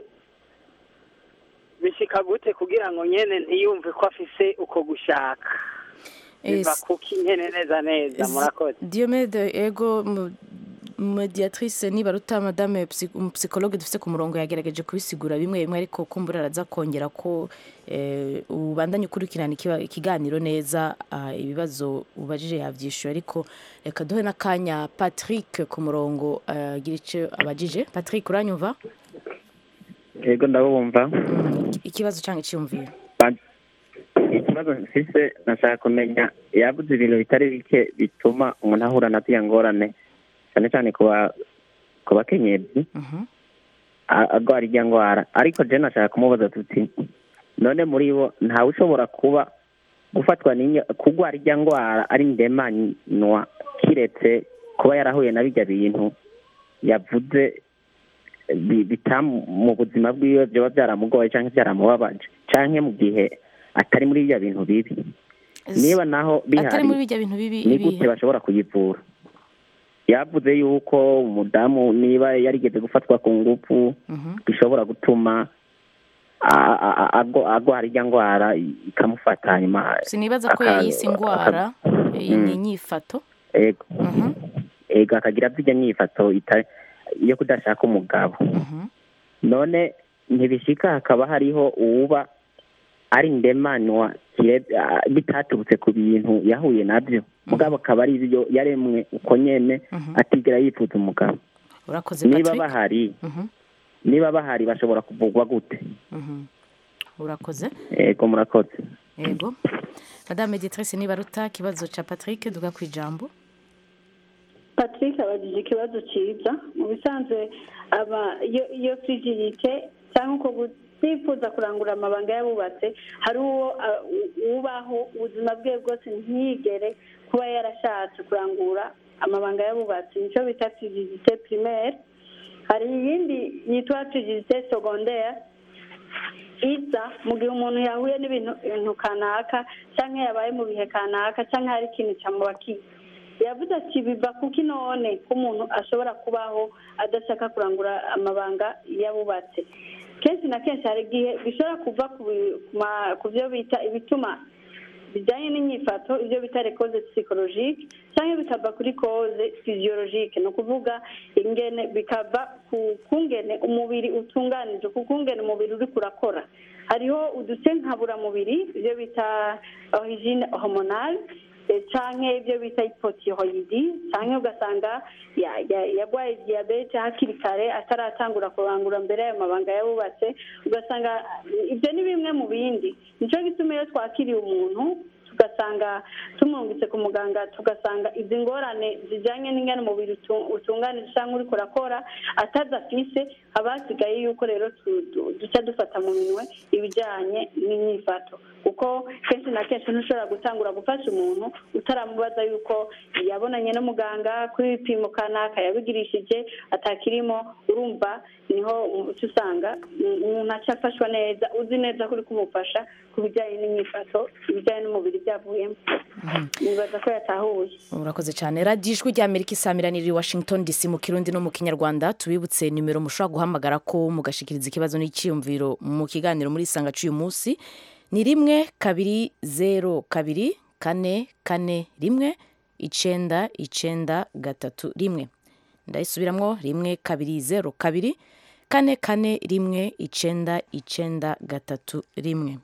bishyika gute kugira ngo nyene ntiyumve ko afise uko gushaka biva Es- kuki nyene neza neza murakoze Diomede ego mu- mediatrice nibaruta madame psy- umupsikologe dufite ku murongo yagerageje kubisigura bimwe bimwe ariko kumbura araza kongera ko eh, ubandanye ukurikirana ikiba- ikiganiro neza ah, ibibazo ubajije yavyishuye ariko reka duhe n'akanya Patrick ku murongo eh, agira icyo abajije Patrick uranyumva yego ndabumva ikibazo cyangwa icyumviro ikibazo mfise nashaka kumenya yabuze ibintu bitari bike bituma umuntu ahura na ziriya ngorane cyane cyane ku ba- ku bakenyezi a- agwara irya ndwara ariko je nashaka kumubaza tuti none muri bo ntawe ushobora kuba gufatwa n'inya kugwara irya ndwara ari ndemanywa kiretse kuba yarahuye na bijya bintu yavuze bi- bitamu mu buzima bwiwe byoba byaramugoye cyangwa byaramubabaje cyangwa mu gihe atari muri bya bintu bibi niba naho atari bihari muri bijya bintu bibi ni ibihe gute bashobora kuyivura yavuze yuko umudamu niba yarigeze gufatwa ku ngufu bishobora gutuma a- a- a- ago- agwara irya ndwara ikamufata hanyuma sinibaza ko aka- yayise indwara iyi ni inyifato ego ego akagira zijya nyifato ita- yo kudashaka umugabo none ntibishika hakaba hariho uwuba ari ndemanywa kire- ah, bitaturutse ku bintu yahuye nabyo mugabo akaba ari ibyo yaremwe uko nyene atigera yifuza umugabo urakoze niba Patrick bahari Mhm, niba bahari bashobora kuvugwa gute mhm. urakoze ego murakoze yego madame mediatrice nibaruta ikibazo cya patrick duga ku ijambo patrick abajije ikibazo cyiza mu bisanzwe aba iyo iyo frigidite cyangwa uko kutifuza kurangura amabanga y'abubatse hari uwo ah, u- ubaho ubuzima bwe bwose ntiyigere kuba yarashatse kurangura amabanga y'abubatsi nicyo bita frigidite primaire hari iyindi yitwa frigidite secondaire iza mu gihe umuntu yahuye n'ibintu ibintu kanaka cyangwa yabaye mu bihe kanaka cyangwa hari ikintu cyamubakiye yavuze ati biva kuki none ko umuntu ashobora kubaho adashaka kurangura amabanga y'abubatse kenshi na kenshi hari igihe bishobora kuva ku bi- ku ma- ku byo bita ibituma bijyanye n'inyifato ibyo bita rekoze psikologike cyangwa bikava kuri koze physiologike ni ukuvuga ingene bikava ku kungene umubiri utunganije ku kungene umubiri uri kurakora hariho uduce nkaburamubiri ibyo bita origine hormonale eh, canke ibyo bita hypothyroidi canke ugasanga ya- ya- yarwaye diyabete hakiri kare ataratangura kurangura mbere y'ayo mabanga yabubatse ugasanga eh, ibyo ni bimwe mu bindi nicyo gituma iyo twakiriye umuntu tugasanga tumwungitse ku muganga tugasanga izi ngorane zijyanye n'ingana umubiri utu- utunganije cyangwa uri kurakora atazi afise haba hasigaye yuko rero tu- tu- duca dufata mu minwe ibijyanye n'imyifato kuko kenshi na kenshi ntushobora gutangura gufasha umuntu utaramubaza yuko yabonanye n'umuganga kuri ibipimo kanaka yabigirishije atakirimo urumva niho uca usanga mm, umuntu aca afashwa neza uzi neza ko uri kumufasha ku bijyanye n'imyifato ibijyanye n'umubiri byavuyemo nibaza ko yatahuye urakoze cyane radiyo ijwi ry'amerika isamiraniye i washington dc mu kirundi no mu kinyarwanda tubibutse nimero mushobora guhamagara ko mugashikiriza ikibazo n'icyiyumviro mu kiganiro muri isanga cy'uyu munsi ni rimwe kabiri zero kabiri kane kane rimwe icenda icenda gatatu rimwe ndayisubiramwo rimwe kabiri zero kabiri kane kane rimwe icenda icenda gatatu rimwe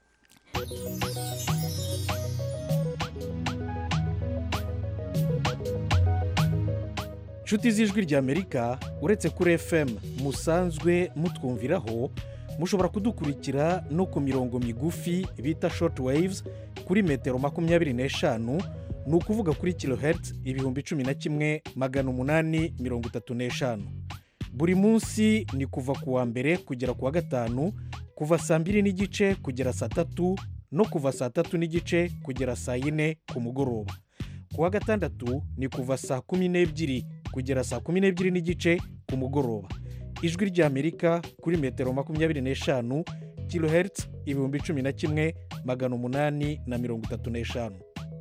nshuti z'ijwi ry'amerika uretse kuri fm musanzwe mutwumviraho mushobora kudukurikira no ku mirongo migufi bita short waves kuri metero makumyabiri n'eshanu ni ukuvuga kuri kilohertz ibihumbi cumi na kimwe magana umunani mirongo itatu n'eshanu buri munsi ni kuva ku wa mbere kugera ku wa gatanu kuva saa mbiri n'igice kugera saa tatu no kuva saa tatu n'igice kugera saa yine ku mugoroba ku wa gatandatu ni kuva saa kumi n'ebyiri kugera saa kumi n'ebyiri n'igice ku mugoroba ijwi ry'amerika kuri metero makumyabiri n'eshanu kilohertz ibihumbi cumi na kimwe magana umunani na mirongo itatu n'eshanu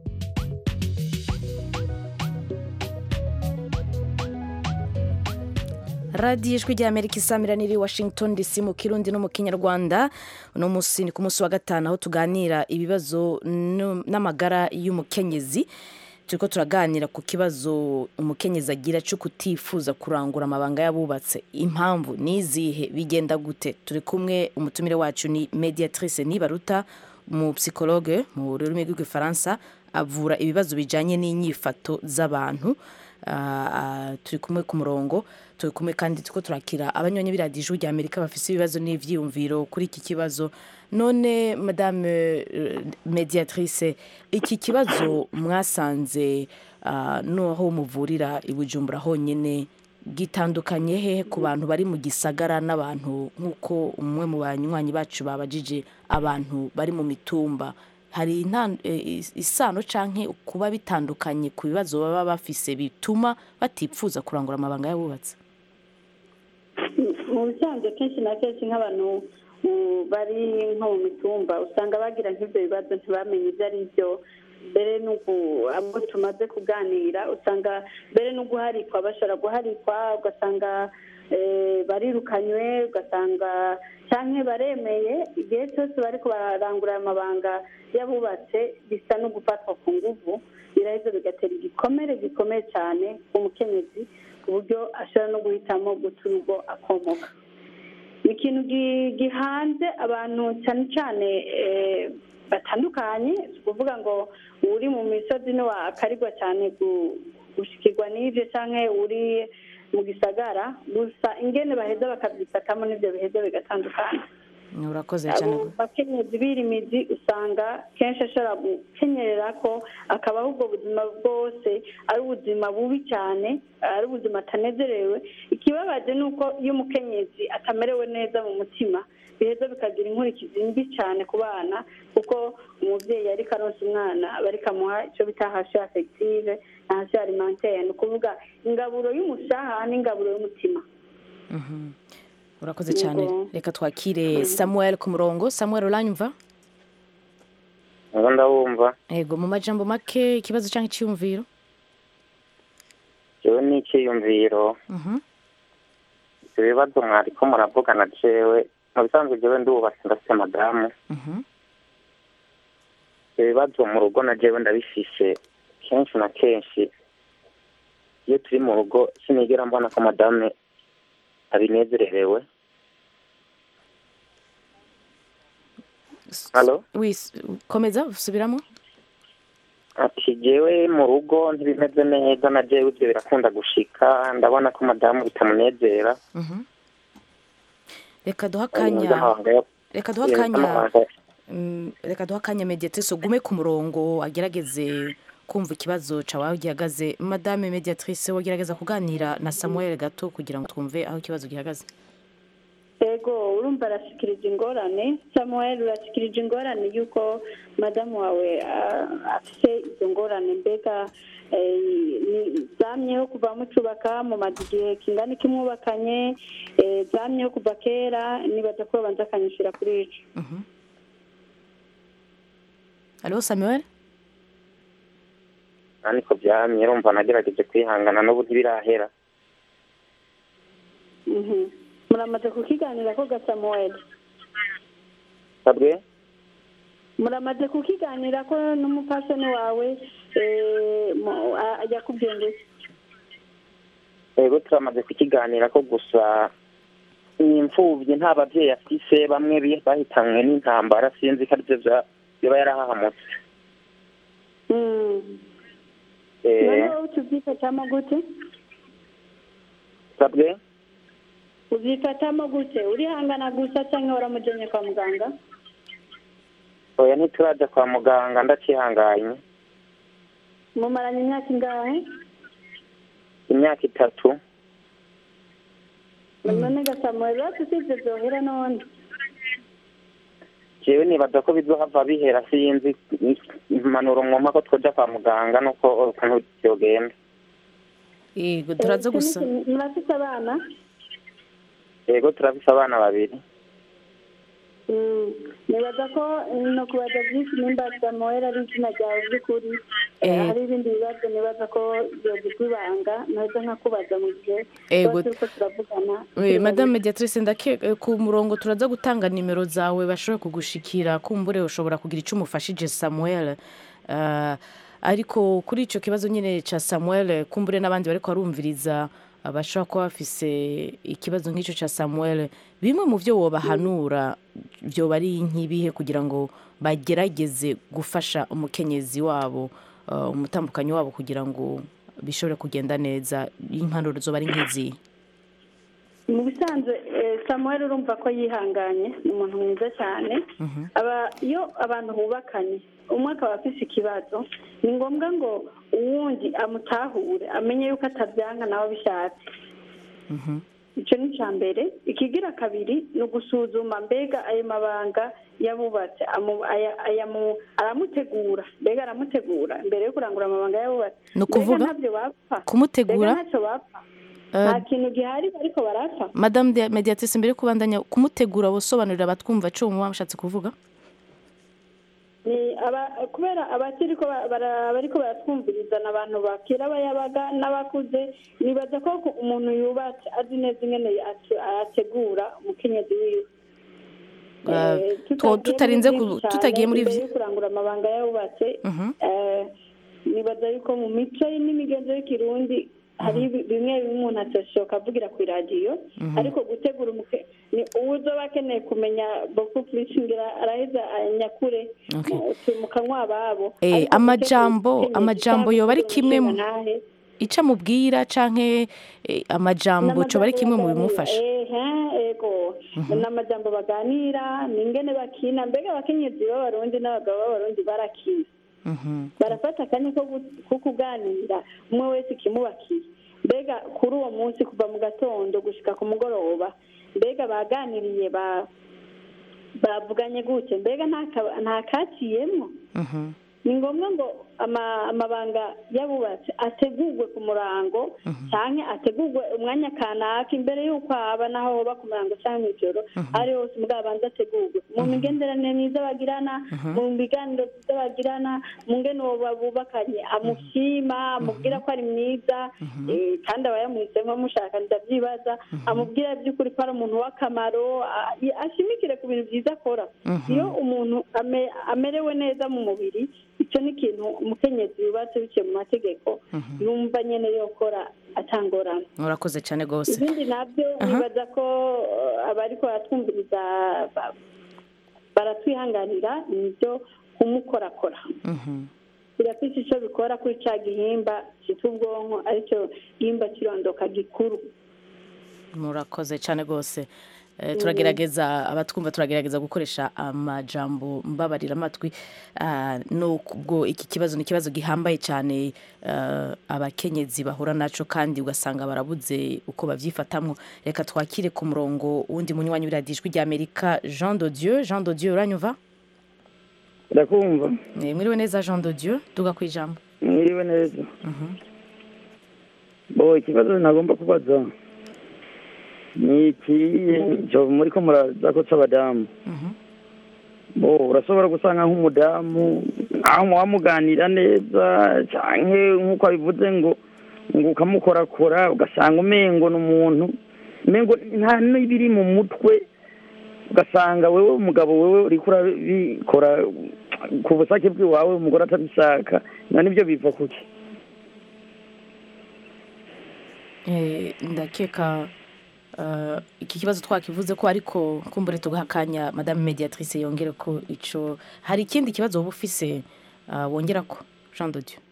radiyo ijwi ry'amerika isamira niri washington dc mu kirundi no mu kinyarwanda uno munsi ni ku munsi wa gatanu aho tuganira ibibazo no- n'amagara y'umukenyezi turiko turaganira ku kibazo umukenyezi agira cyo kutifuza kurangura amabanga y'abubatse impamvu nizihe bigenda gute turi kumwe umutumire wacu ni mediatrice nibaruta mu psychologue mu rurimi rw'igifaransa avura ibibazo bijanye n'inyifato z'abantu Ah, ah, turi kumwe ku murongo turi kumwe kandi turiko turakira abanyonyi b'iradiyo ijwi rya amerika bafise ibibazo n'ivyiyumviro kuri iki kibazo none madame eh, mediatrice iki kibazo mwasanze ah, n'aho muvurira i bujumbura honyine gitandukanye hehe ku bantu bari mu gisagara n'abantu nk'uko umwe mu banywanyi bacu babajije abantu bari mu mitumba hari intan- eh, is- isano canke kuba bitandukanye ku bibazo baba bafise bituma batipfuza kurangura amabanga y'abubatsi mu bisanzwe kenshi na kenshi nk'abantu mm, bari nko mu mitumba usanga bagira nk'ibyo bibazo ntibamenye ibyo ari byo mbere n'uku abo tumaze kuganira usanga mbere no guharikwa bashobora guharikwa ugasanga eh, barirukanywe ugasanga cyangwa baremeye igihe cyose bari barangura aya mabanga y'abubatse bisa no gufatwa ku nguvu biraheza bigatera igikomere gikomeye cyane umukenyezi ku buryo ashobora no guhitamo guta urugo akomoka ni ikintu gi- gihanze abantu cyane cyane eh, batandukanye si ukuvuga ngo uri mu misozi niwe akarigwa cyane gu- gushikirwa n'ibyo cyangwa uri mu gisagara gusa ingene baheza bakabyifatamo n'ibyo biheza bigatandukana urakoze cyane abo bakenyezi birimizi usanga kenshi ashobora gukenyerera ko akabaho ubwo buzima bwose ari ubuzima bubi cyane ari ubuzima atanezerewe ikibabaje ni uko iyo umukenyezi atamerewe neza mu mutima biheza bikagira inkurikizi mbi cyane ku bana kuko umubyeyi ariko aronsa umwana aba ariko amuha icyo bita hasi afegitive na hasi alimentaire ni ukuvuga ingaburo y'umushaha n'ingaburo y'umutima urakoze cyane Yego. reka twakire samuel ku murongo samuel uranyumva ubu ndabumva yego mu majambo make ikibazo cyangwa icyiyumviro jewe ni icyiyumviro Mhm. ibyo bibazo mwariko muravugana jewe mu bisanzwe jewe ndubatse ndafite madamu Mhm. ibyo bibazo mu rugo na jewe ndabifishe kenshi na kenshi iyo turi mu rugo sinigera mbona ko madame abinezererewe halo Wis- komeza subiramo ati jewe mu rugo ntibimeze neza na jewe ibyo birakunda gushika ndabona ko madamu bitamunezera Mhm. reka duha Ari mu akanya by'amabanga yo- reka duha yo- akanya y'amabanga- Mm, reka duha akanya mediatrice ugume ku murongo agerageze kumva ikibazo cawe gihagaze madame mediatrice wagerageza kuganira na samuel gato kugira ngo twumve aho ikibazo gihagaze ego urumva arashikirije ingorane samuel urashikirije ingorane y'uko madamu wawe ah, afite izo ngorane mbega eh, ni- zamyeho kuva mucubaka mumaze igihe kingana iki mwubakanye eh, zamyeho kuva kera nibaza ko babanza akanyishyura kuri ico alo samuel ariko byamye urumva nagerageje kwihangana n'ubu ntibirahera Mhm. muramaze kukiganira ko ga samuel sabwe muramaze kukiganira ko n'umupasoni wawe eh, mu- a- ajya kubwira ngo iki? yego turamaze kukiganira ko gusa ni imfubyi nta babyeyi afise bamwe bi- bahitanywe n'intambara sinzi ko aribyo bya- biba yarahahamutse Mm. Eh, noneho tubyifatamo gute sabwe ubyifatamo gute urihangana gusa cyangwa waramujyanye kwa muganga oya ntituraja kwa muganga ndacihanganye mumaranye imyaka ingahe imyaka itatu none gasamuwe rero usibye byohera none jewe nibaza ko bizohava bihera sinzi impanuro mwumva ko twoja kwa muganga nuko ukuntu vyogenda yego turaza gusa murafite abana yego turafise abana babiri Mm. nibaza ko no kubaza byinshi nimba samuel ari izina ryawe by'ukuri Eh, Eh. hari ibindi bibazo nibaza ko byogirwa ibanga nahita nkakubaza mu gihe Ego. tuba turiko turavugana Oui, madame mediatrice ndake eh, ku murongo turaza gutanga nimero zawe bashobora kugushikira kumbure ushobora kugira icyo umufashije samuel Ah, ariko kuri icyo kibazo nyine cya samuel kumbure n'abandi bariko barumviriza ah, bashobora kuba bafise ikibazo nk'icyo cya samuel bimwe mu byo wobahanura byoba ari nk'ibihe kugira ngo bagerageze gufasha umukenyezi wabo ah, umutambukanyi wabo kugira ngo bishobore kugenda neza impanuro zoba ari nk'izihe mu bisanzwe eh, samuel urumva ko yihanganye ni umuntu mwiza cyane aba iyo abantu bubakanye umwe akaba afise ikibazo ni ngombwa ngo uwundi amutahure amenye yuko atabyanka nawe abishatse icyo ni icya mbere ikigira kabiri ni ugusuzuma mbega ayo mabanga yabubatse amu- aya- ayamu- aramutegura mbega aramutegura mbere yo kurangura amabanga yabubatse Ni ukuvuga? mbega ntabyo bapfa Kumutegura? mbega ntacyo bapfa Eh, nta kintu gihari ariko barapfa madame de mediatrice mbere yo kubandanya kumutegura wosobanurira abatwumva icyo muba mushatse kuvuga ni aba kubera abakiri ko ba- bara- bariko baratwumviriza ni abantu bakira abayabaga n'abakuze nibaza ko ku- umuntu yubatse azi neza ingene ate- ategura umukenyezi wiwe Eh, Eh, two- tutagiye tutarinze muri ku- byinshi cyane, tutagiye muri imbere vyi- yo kurangura amabanga yubatse Mhm. eh, nibaza yuko mu mico n'imigenzo y'ikirundi hari ibi- bimwe bimwe umuntu atashobora avugira ku iradiyo Mhm. ariko gutegura umuke ni uwo uzoba akeneye kumenya boku purishi ngira araheza anyakure Okay. mu- mu kanwa ababo Eh, Ariko amajambo gutegura amajambo umukenyezi yoba ari cyangwa kimwe mu umushingantahe, icyo amubwira canke eh, amajambo coba ari kimwe mu bimufasha ehe ego ni amajambo baganira ni ingene bakina mbega abakenyezi b'abarundi n'abagabo b'abarundi barakina Mhm. barafata akanya ko gu- ko kuganira umwe wese ikimubakiye mbega kuri uwo munsi kuva mu gatondo gushika ku mugoroba mbega baganiriye ba bavuganye gute mbega nta ka- nta kaciyemwo Mhm. ni ngombwa ngo ama- amabanga y'abubatsi ategurwe ku murango cyangwa ategurwe umwanya kanaka imbere y'uko haba naho hoba ku murango cyangwa mw'ijoro ari hose mugabo abanza ategurwe mu migenderanire myiza bagirana mu biganiro byiza bagirana mu ngene uwo babubakanye amushima amubwira ko ari mwiza eh, kandi aba yamuhisemo amushaka ndabyibaza amubwira by'ukuri ko ari umuntu w'akamaro a- ashimikire ku bintu byiza akora Mhm. iyo umuntu ame- amerewe neza mu mubiri icyo ni ikintu umukenyezi yubatse biciye mu mategeko yumva nyine yokora atangorana urakoze cyane rwose ibindi nabyo nibaza ko eh, abariko baratwumviriza ba- baratwihanganira ni ibyo kumukorakora Mhm. birafite icyo bikora kuri cya gihimba cyitwa ubwonko aricyo gihimba kirondoka gikuru murakoze cyane rwose Eh, turagerageza abatwumva turagerageza gukoresha amajambo mbabarira amatwi Ah, nubwo iki kibazo ni ikibazo gihambaye cyane eh, abakenyezi bahura naco kandi ugasanga barabuze uko babyifatamwo reka twakire ku murongo wundi munywanyi w'iradiyo ijwi ry'amerika jean de dieu jean de dieu uranyumva ndakumva Eh, mwiriwe neza jean de dieu duga ku ijambo mwiriwe neza bo ikibazo nagomba kubaza ni iki cyo muri ko muraza ko c'abadamu bo urashobora gusanga nk'umudamu aho wamuganira neza canke nk'uko abivuze ngo ngo ukamukorakora ugasanga umengo ni umuntu umengo nta n'ibiri mu mutwe ugasanga wewe umugabo wewe uriko urabikora ku busake bw'iwawe umugore atabishaka none ibyo biva kuki Eh, ndakeka eh, iki kibazo twakivuze ko ariko kumbure tugaha akanya madame mediatrice yongere ko ico hari ikindi kibazo woba ufise ah, wongera ko jean de dieu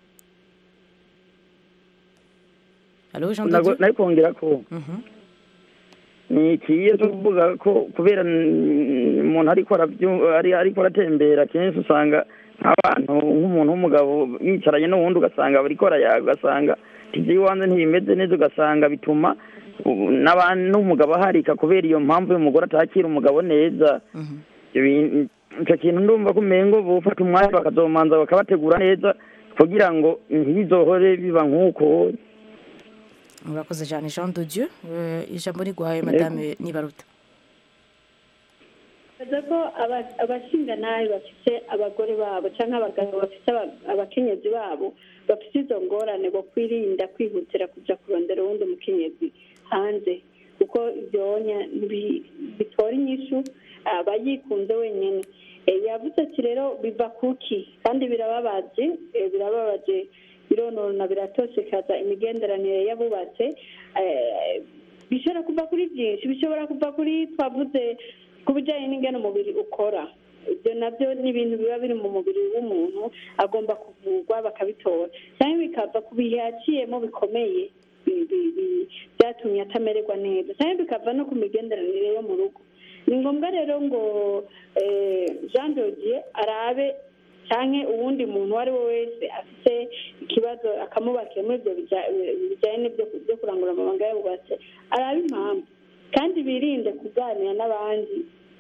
Allô, Jean de Nago- Dieu nari kongera ko Mhm. ni ikiye cyo kuvuga ko kubera mm, umuntu ariko arabyu- ari ariko aratembera kenshi usanga nk'abantu nk'umuntu w'umugabo yicaranye n'uwundi ugasanga bariko arayaga ugasanga iby'iwanze ntibimeze neza ugasanga bituma u- n'abantu n'umugabo aharika kubera iyo mpamvu y'umugore atakira umugabo neza Ibyo bin- icyo kintu ndumva ko umengo bufata umwanya bakazomanza bakabategura neza kugira ngo ntibizohore biba nk'uko murakoze cyane jean de dieu Eh, ijambo riguhaye madame nibaruta baza ko aba- abashingantahe bafite abagore babo cyangwa abagabo bafite aba- abakenyezi babo bafite izo ngorane bo kwirinda kwihutira kujya kurondera uwundi mukenyezi hanze kuko ibyonya ntibi- bitora inyishu aba yikunze wenyine Eh, yavuze ati rero biva kuki kandi birababaje eh, birababaje bironona biratosekaza imigenderanire y'abubatse Eh, bishobora kuva kuri byinshi bishobora kuva kuri twavuze ku bijyanye n'ingano umubiri ukora ibyo nabyo ni ibintu biba biri mu mubiri w'umuntu agomba kuvurwa bakabitora cyangwa bikava ku bihe yaciyemo bikomeye bi- bi- bi- byatumye atamererwa neza cyangwa bikava no ku migenderanire yo mu rugo ni ngombwa rero ngo eh, jean dodier arabe cyangwa uwundi muntu uwo ari we wese afite ikibazo akamubakira muri ibyo bija- bijyanye n'ibyo byo kurangura amabanga y'abubatse arabe impamvu kandi birinde kuganira n'abandi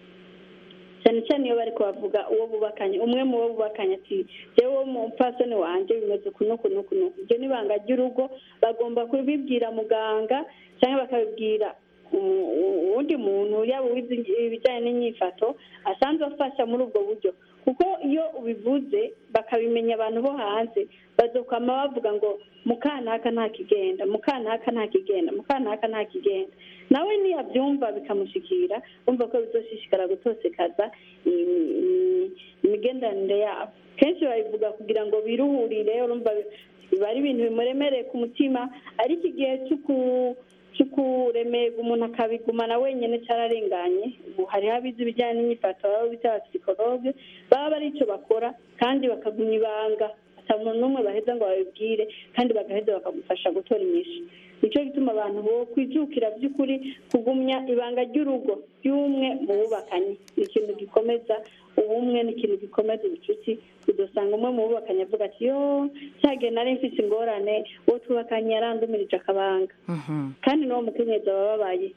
cyane cyane iyo bari kubavuga uwo bubakanye umwe mu bo bubakanye ati yewe umupfasoni wanjye bimeze uku n'uku n'uku n'uku ibyo ni ibanga ry'urugo bagomba kubibwira muganga cyangwa bakabibwira u- u- uwundi muntu yaba uwize ibijyanye n'inyifato asanzwe afasha muri ubwo buryo kuko iyo ubivuze bakabimenya abantu bo hanze bazokwama bavuga ngo mukanaka nta kigenda mukanaka nta kigenda mukanaka nta kigenda nawe niyabyumva bikamushikira umva ko bizoshishikara gutosekaza imi- imi- imigenderanire yabo kenshi babivuga kugira ngo biruhurire urumva biba ari ibintu bimuremereye ku mutima ariko igihe cyo ku- cyo kuremega umuntu akabigumana wenyine cyararenganye ubu hariho abize ibijyanye n'imyifato baba bita abapsikologe baba bari icyo bakora kandi bakagumya ibanga ata muntu n'umwe baheza ngo babibwire kandi bagaheza bakagufasha gutora inyishu nicyo gituma abantu bo kwijukira by'ukuri kugumya ibanga ry'urugo ry'umwe mu bubakanye ni ikintu gikomeza ubumwe ni ikintu gikomeza ubucuti udusanga umwe mu bubakanye avuga ati yo cyagihe nari mfite ingorane uwo twubakanye yarandumirije akabanga kandi n'uwo mukenyezi aba ababaye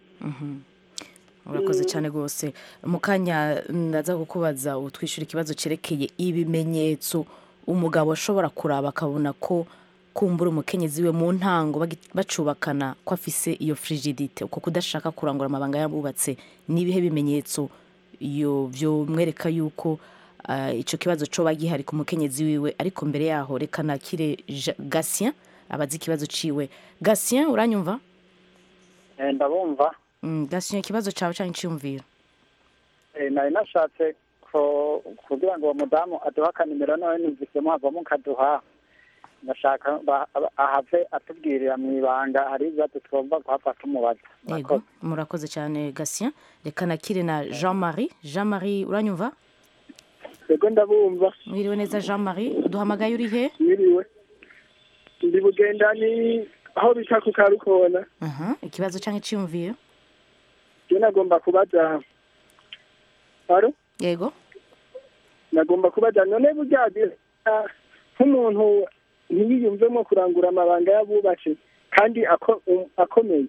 urakoze cyane rwose mu kanya ndaza kukubaza utwishyura ikibazo cyerekeye ibimenyetso umugabo ashobora kuraba akabona ko kumbura umukenyezi we mu ntango bagi- bacubakana ko afise iyo frigidite uko kudashaka kurangura amabanga yabubatse ni ibihe bimenyetso iyo byomwereka yuko ah, ico kibazo coba gihari ku mukenyezi wiwe ariko mbere yaho reka nakire Ja- Gatien abazi ikibazo ciwe Gatien uranyumva Eh, ndabumva Mm, Gatien ikibazo cawe canke iciyumviro Eh, nari nashatse ko kugira ngo uwo mudamu aduha akanimero nawe numvisemo havamo kaduha ndashaka ba- aba- ahave atubwirira mu ibanga hari ibibazo twumva guhava tumubaza yego murakoze cyane Gatien reka nakire na Jean Marie Jean Marie uranyumva yego ndabumva mwiriwe neza Jean Marie uduhamagaye uri he mwiriwe ndi bugenda ni aho bita ku karukona Aha, ikibazo canke iciyumviro je nagomba kubaza aro yego nagomba kubaza none burya ah, nk'umuntu ntiyiyumvemo kurangura amabanga y'abubatse kandi ako- um- akomeye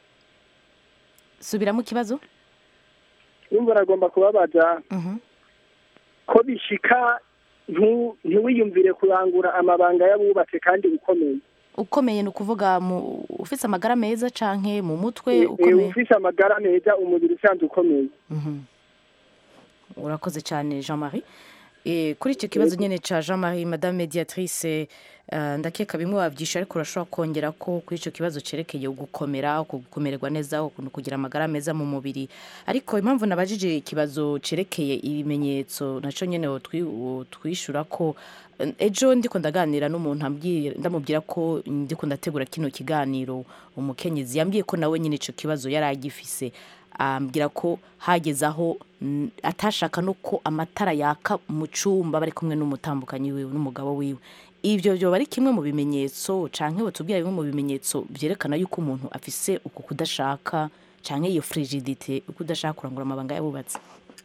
subiramo ikibazo yumva nagomba kubabaza Mhm. ko bishika ntu- ntiwiyumvire kurangura amabanga y'abubatse kandi ukomeye ukomeye ni ukuvuga mu ufite amagara meza canke mu mutwe Eh, eh, ukomeye ufise amagara meza umubiri usanzwe ukomeye Mhm. urakoze cyane Jean Marie Eh, kuri icyo kibazo nyine cya jean marie madame mediatrice eh, ndakeka bimwe wabyisha ariko urashobora kongera ko kuri icyo kibazo cyerekeye gukomera gukomererwa neza ukuntu kugira amagara meza mu mubiri ariko impamvu nabajije ikibazo cyerekeye ibimenyetso nacyo nyine twishyura ko eh, ejo ndiko ndaganira n'umuntu ambwira- ndamubwira ko ndiko ndategura kino kiganiro umukenyezi yambwiye ko nawe nyine icyo kibazo yari agifise ambwira ko hageze aho mm, atashaka no ko amatara yaka mu cyumba bari kumwe n'umutambukanyi wiwe n'umugabo wiwe ibyo byoba ari kimwe mu bimenyetso canke batubwira bimwe mu bimenyetso byerekana yuko umuntu afise uku kudashaka canke iyo frigidite uko udashaka kurangura amabanga yabubatse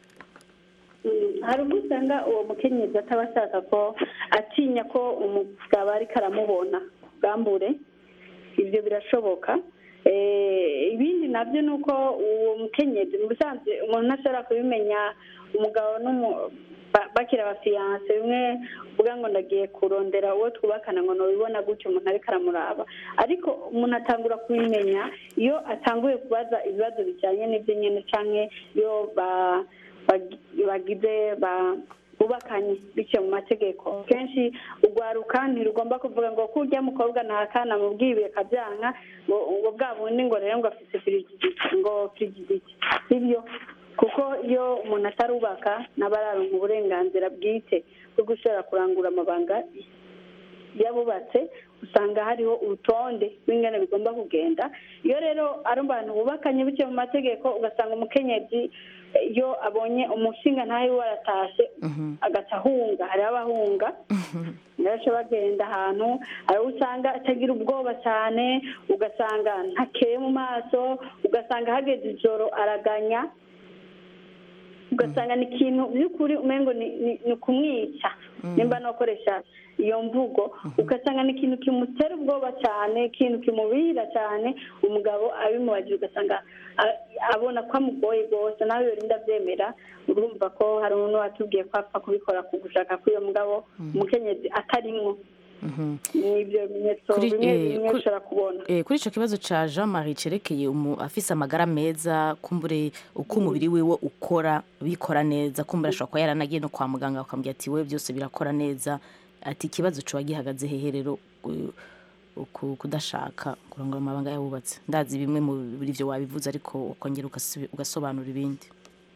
Mm, hari ubwo usanga uwo mukenyezi ataba ashaka ko atinya ko umugabo ariko aramubona bwambure ibyo birashoboka Eh, ibindi nabyo ni uko uwo mukenyezi mu busanzwe umuntu ntashobora kubimenya umugabo n'umu- ba- bakiri abafiyanse bimwe uvuga ngo ndagiye kurondera uwo twubakana ngo nubibona gutyo umuntu ariko aramuraba ariko umuntu atangura kubimenya iyo atanguye kubaza ibibazo bijyanye n'ibyo nyine cyangwa iyo ba- bagi- bagize ba- bubakanye biciye mu mategeko kenshi urwaruka ntirugomba kuvuga ngo ko ujya mukobwa ntakana mubwiye akabyanka ngo ngo bwa bundi ngo rero ngo afite firigiditi ngo firigiditi sibyo kuko iyo umuntu atarubaka naba araronka uburenganzira bwite bwo gushobora kurangura amabanga yabubatse usanga hariho urutonde rw'ingana bigomba kugenda iyo rero ari abantu bubakanye biciye mu mategeko ugasanga umukenyezi eh, iyo abonye umushinga ntawe waratashe agaca ahunga hariho abahunga benshi bagenda ahantu hari uwo usanga atagira ubwoba cyane ugasanga ntakeye mu maso ugasanga hageze ijoro araganya ugasanga ni ikintu by'ukuri umengo ni ni- ni ukumwica nimba nakoresha iyo mvugo ugasanga ni ikintu kimutera ubwoba cyane ikintu kimubira cyane umugabo abimubajije ugasanga a- abona ko amugoye rwose nawe yorinda abyemera urumva ko hari umuntu watubwiye ko apfa kubikora ku gushaka k'uyo mugabo umukenyezi atarimwo ni ibyo bimenyetso Kuri- bimwe eh, bimwe kuri- ushobora kubona Eh, kuri icyo kibazo cya jean marie cyerekeye umu- afise amagara meza kumbure uko umubiri wiwe ukora bikora neza kumbure ashobora kuba yaranagiye no kwa muganga bakamubwira ati we byose birakora neza ati ikibazo cuba gihagaze hehe rero u- uku kudashaka kurangura amabanga yabubatse ndazi bimwe muri byo wabivuze ariko ukongera ugasubi- ugasobanura ibindi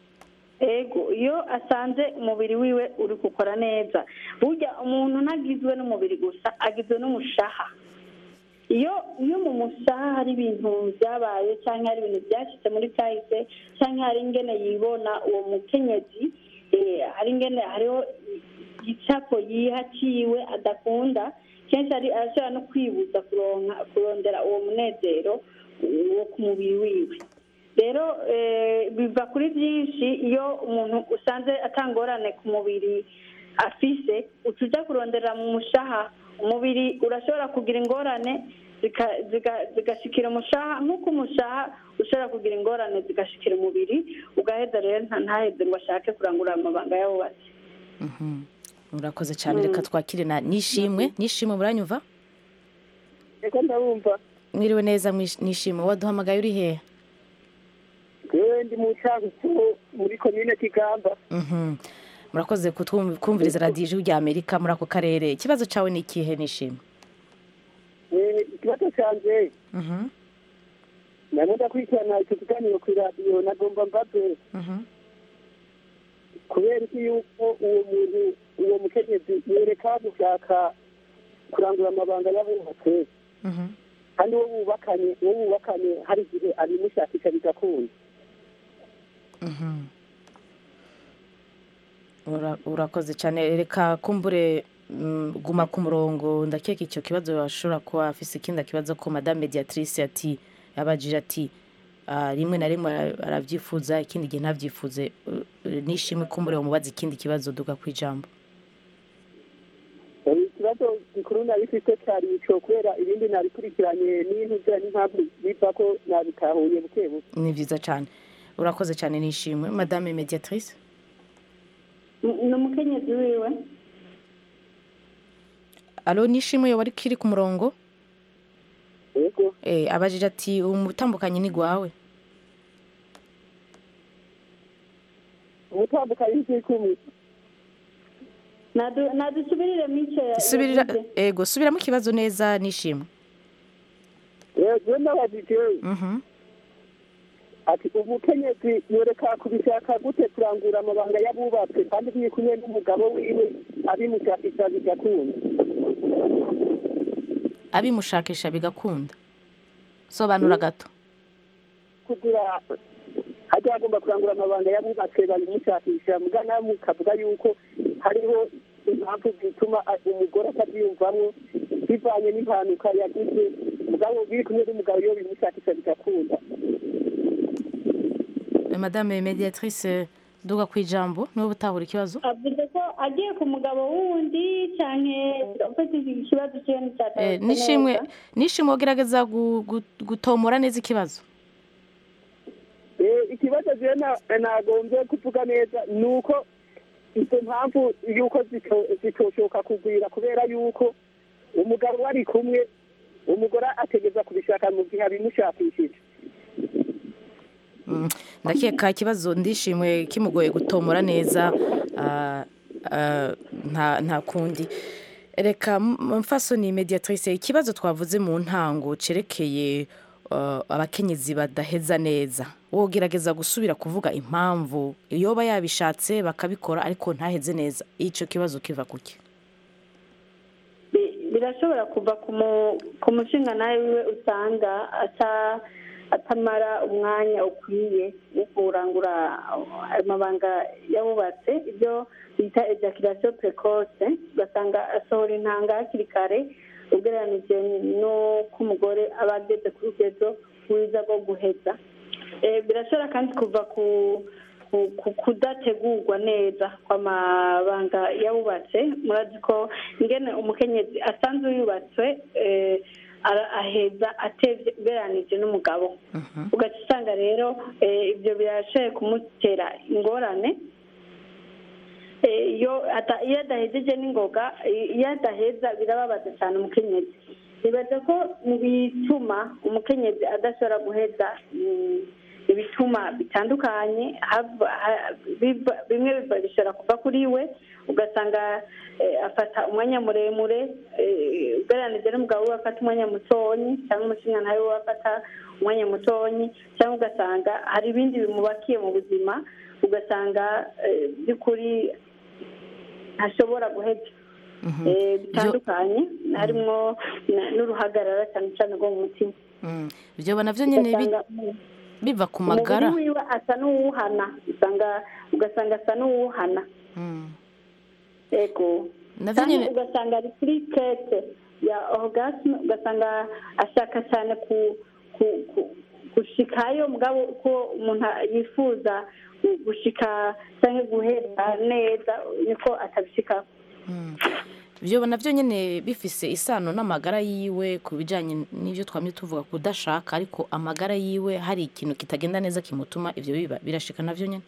ego iyo asanze umubiri wiwe uri gukora neza burya umuntu ntagizwe n'umubiri gusa agizwe n'umushaha iyo iyo mu mushaha hari ibintu byabaye cyangwa hari ibintu byashyitse muri kahise cyangwa hari ingene yibona uwo mukenyezi eh, hari ingene hariho igicapo yihaciwe adakunda kenshi ari arashobora no kwibuza kuronka kurondera uwo munezero wo ku mubiri wiwe rero eh, biva kuri byinshi iyo umuntu usanze atangorane ku mubiri afise uca ujya kurondera mu mushaha umubiri urashobora kugira ingorane zika- zika- zigashikira umushaha nk'uko umushaha ushobora kugira ingorane zigashikira umubiri ugaheza rero nta- ntaheze ngo ashake kurangura amabanga y'abubatsi Mhm. urakoze cyane reka twakire na nishimwe nishimwe muranyumva reka ndabumva mwiriwe neza mwish- nishimwe waduhamagaye uri hehe yewe ndi mu cyagutu muri komine kigamba Mhm. murakoze kutwum- kumviriza radiyo ijwi rya amerika muri ako karere ikibazo cyawe ni ikihe nishimwe Eh, ikibazo cyanjye Mhm. nari ndakurikirana icyo kiganiro ku iradiyo nagomba mbaze Mhm. kubera iki yuko uwo muntu uwo mukenyezi yereka gushaka kurangura amabanga y'abubatse Mhm. kandi uwo bubakanye uwo bubakanye hari igihe abimushakisha bigakunda Mhm. Ura- urakoze cyane reka kumbure mm, guma ku murongo ndakeka icyo kibazo washobora kuba afise ikindi kibazo ko madame mediatrice ati yabajije ati ah, rimwe na rimwe ara- arabyifuza ikindi gihe ntabyifuze Uh, uh, nishimwe kumbure umubaza ikindi kibazo duga ku ijambo ikibazo gikuru nabifite cyari ico kubera ibindi nabikurikiranye n'ibintu bya n'impamvu biva ko nabitahuye buke buke ni byiza cyane urakoze cyane nishimwe madame mediatrice ni umukenyezi wiwe alo nishimwe yoba ari kiri ku murongo yego eh, abajije ati umutambukanye ni gwawe umutandukanye n'ikikumi Nadu- nadusubirire mice subirira ego subiramo ikibazo neza nishimwe yego n'abajije Mhm. ati umukenyezi yoreka kubishaka gute kurangura amabanga y'abubatse kandi biri kumwe n'umugabo wiwe abimushakisha bigakunda abimushakisha bigakunda sobanura gato kugira hajya hagomba kurangura amabanga y'abubatse babimushakisha mugana mukavuga yuko hariho impamvu zituma a- umugore atabyiyumvamo bivanye n'impanuka yagize mugabo biri kumwe n'umugabo iyo bimushakisha bigakunda Eh, madame mediatrice duga ku ijambo niwe utahura ikibazo avuze ko agiye ku mugabo wundi cyane ufite ikibazo cyiwe Eh, n'icyatatu nishimwe nishimwe ugerageza gu- gu- gutomora neza ikibazo Eh, ikibazo jewe na- nagombye kuvuga neza ni uko izo mpamvu yuko zito- zitoshoka kugwira kubera yuko umugabo bari kumwe umugore ategeza kubishaka mu gihe abimushakishije Mm, ndakeka ikibazo ndishimwe kimugoye gutomora neza ah, ah, nta nta kundi reka m- mfasoni mediatrice ikibazo twavuze mu ntango cerekeye ah, abakenyezi badaheza neza wogerageza gusubira kuvuga impamvu yoba yabishatse bakabikora ariko ntaheze neza icyo kibazo kiva kuki Bi- birashobora kuva ku mu- ku mushinga nawe wiwe usanga ata atamara umwanya ukwiye wo kurangura amabanga yabubatse ibyo bita ejaculation precoce ugasanga asohora intanga hakiri kare ugereranije n'uko umugore aba ageze ku rugezo rwiza rwo guheza Eh, birashobora kandi kuva ku ku- ku- kudategurwa neza kw'amabanga yabubatse murazi ko ingene umukenyezi asanzwe yubatswe eh, ara- aheza atevye ugereranije n'umugabo ugaca usanga rero eh, ibyo birashoboye kumutera ingorane Eh, iyo ata- iyo adahejeje n'ingoga eh, iyo adaheza birababaza cyane umukenyezi nibaza ko mu bituma umukenyezi adashobora guheza mm, ibituma bitandukanye hava- ha- biva- bimwe biva bishobora kuva kuri we ugasanga eh, afata umwanya muremure eh, ugereranije n'umugabo we afata umwanya mutonyi cyangwa umushinga nawe we afata umwanya mutonyi cyangwa ugasanga hari ibindi bimubakiye mu buzima ugasanga eh, by'ukuri ntashobora guheza Eh, bitandukanye harimo na- n'uruhagarara cyane cyane rwo mu mutima Mm, ibyo navyo nyine bi- Ugasanga biva ku magara umubiri wiwe asa n'uwuhana usanga ugasanga asa n'uwuhana Mm. ego Navyo Kandi nyene- ugasanga ari kuri kete ya orgasme ugasanga ashaka cyane ku ku- ku- gushikayo mugabo ko umuntu yifuza gu- gushika cyangwa guhera neza niko atabishika ibyo nabyo nyine bifise isano n'amagara yiwe ku bijyanye n'ibyo twamye tuvuga kudashaka ariko amagara yiwe hari ikintu kitagenda neza kimutuma ibyo biba birashika nabyo nyine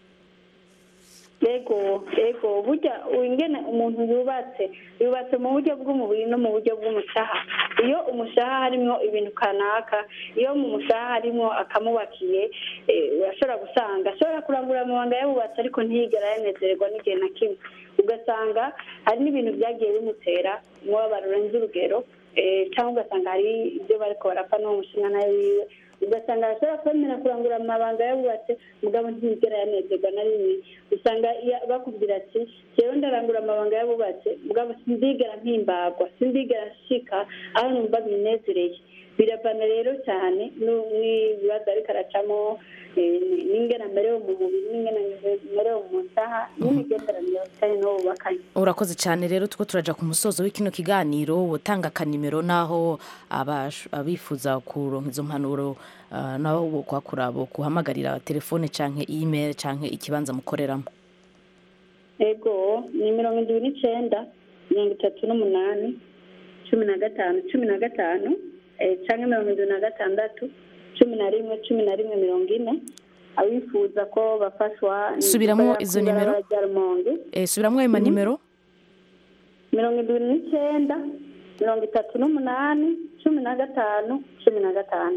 ego ego burya ingene umuntu yubatse yubatse mu buryo bw'umubiri no mu buryo bw'umushaha iyo umushaha harimo ibintu kanaka iyo mu mushaha harimo akamubakiye eh, urashobora gusanga ashobora kurangura amabanga yabubatse ariko ntiyigera yanezererwa n'igihe na kimwe ugasanga hari n'ibintu byagiye bimutera umubabaro urenze urugero eh, cyangwa ugasanga hari ibyo bariko barapfa n'uwo mushinga nawe wiwe ugasanga arashobora kwemera kurangura amabanga yabubatse mugabo ntiyigera yanezerwa na rimwe usanga iyo- bakubwira ati jewe ndarangura amabanga yabubatse mugabo sindigera mpimbagwa sindigera nshika aho numva binezereye biravana rero cyane nu- n'ibibazo ariko aracamo eh, n'ingene amerewe mu mubiri n'ingene amerewe mu nsaha n'imigenderanire cyane n'uwo bubakanye urakoze cyane rero tuko turaja ku musozo w'ikino kiganiro utanga akanimero n'aho abash- abifuza kuronka izo mpanuro ah, nabo bo kuhakura bo kuhamagarira telefone canke email canke ikibanza mukoreramo ego ni mirongo indwi n'icenda mirongo itatu n'umunani cumi na gatanu cumi na gatanu eh, canke mirongo indwi na gatandatu cumi na rimwe cumi na rimwe mirongo ine abifuza ko bafashwa ni Subiramwo gukorera izo kw'ibarabara nimero. rya Rumonge Eh, subiramwo ayo manimero mirongo indwi n'icenda mirongo itatu n'umunani cumi na gatanu cumi na gatanu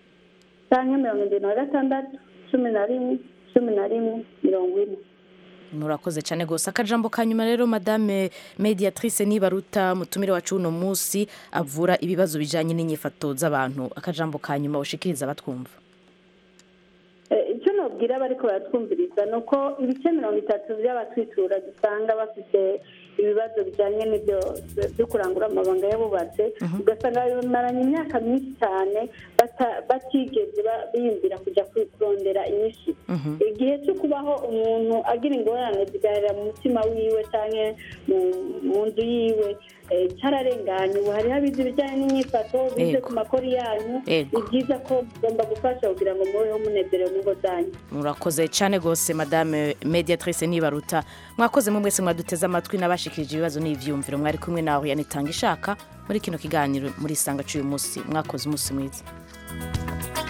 canke mirongo indwi na gatandatu cumi na rimwe cumi na rimwe mirongo ine murakoze cyane rwose akajambo ka nyuma rero madame mediatrice nibaruta mutumire wacu uno munsi avura ibibazo bijyanye n'inyifato z'abantu akajambo ka nyuma ushikiriza abatwumva Eh, icyo nabwira bariko baratwumviriza ni uko ibice mirongo itatu by'abatwitura dusanga bafite ibibazo bijyanye n'ibyo byo kurangura amabanga y'abubatse ugasanga bamaranye imyaka myinshi cyane bata- batigeze ba- biyumvira kujya ku- kurondera inyinshi igihe cyo kubaho umuntu agira ingorane zigarira mu mutima wiwe cyangwa mu nzu yiwe eh, cyararenganye ubu hariho abize ibijyanye n'imyifato bize Yego. ku makori yanyu Yego. ni byiza ko mugomba gufasha kugira ngo mubeho munezerewe mu ngo zanyu murakoze cyane rwose madame mediatrice nibaruta mwakoze mu mwese mwaduteze amatwi n'abashikirije ibibazo n'ibyiyumviro mwari kumwe nawe yanitanga ishaka muri kino kiganiro muri isanga cy'uyu munsi mwakoze umunsi mwiza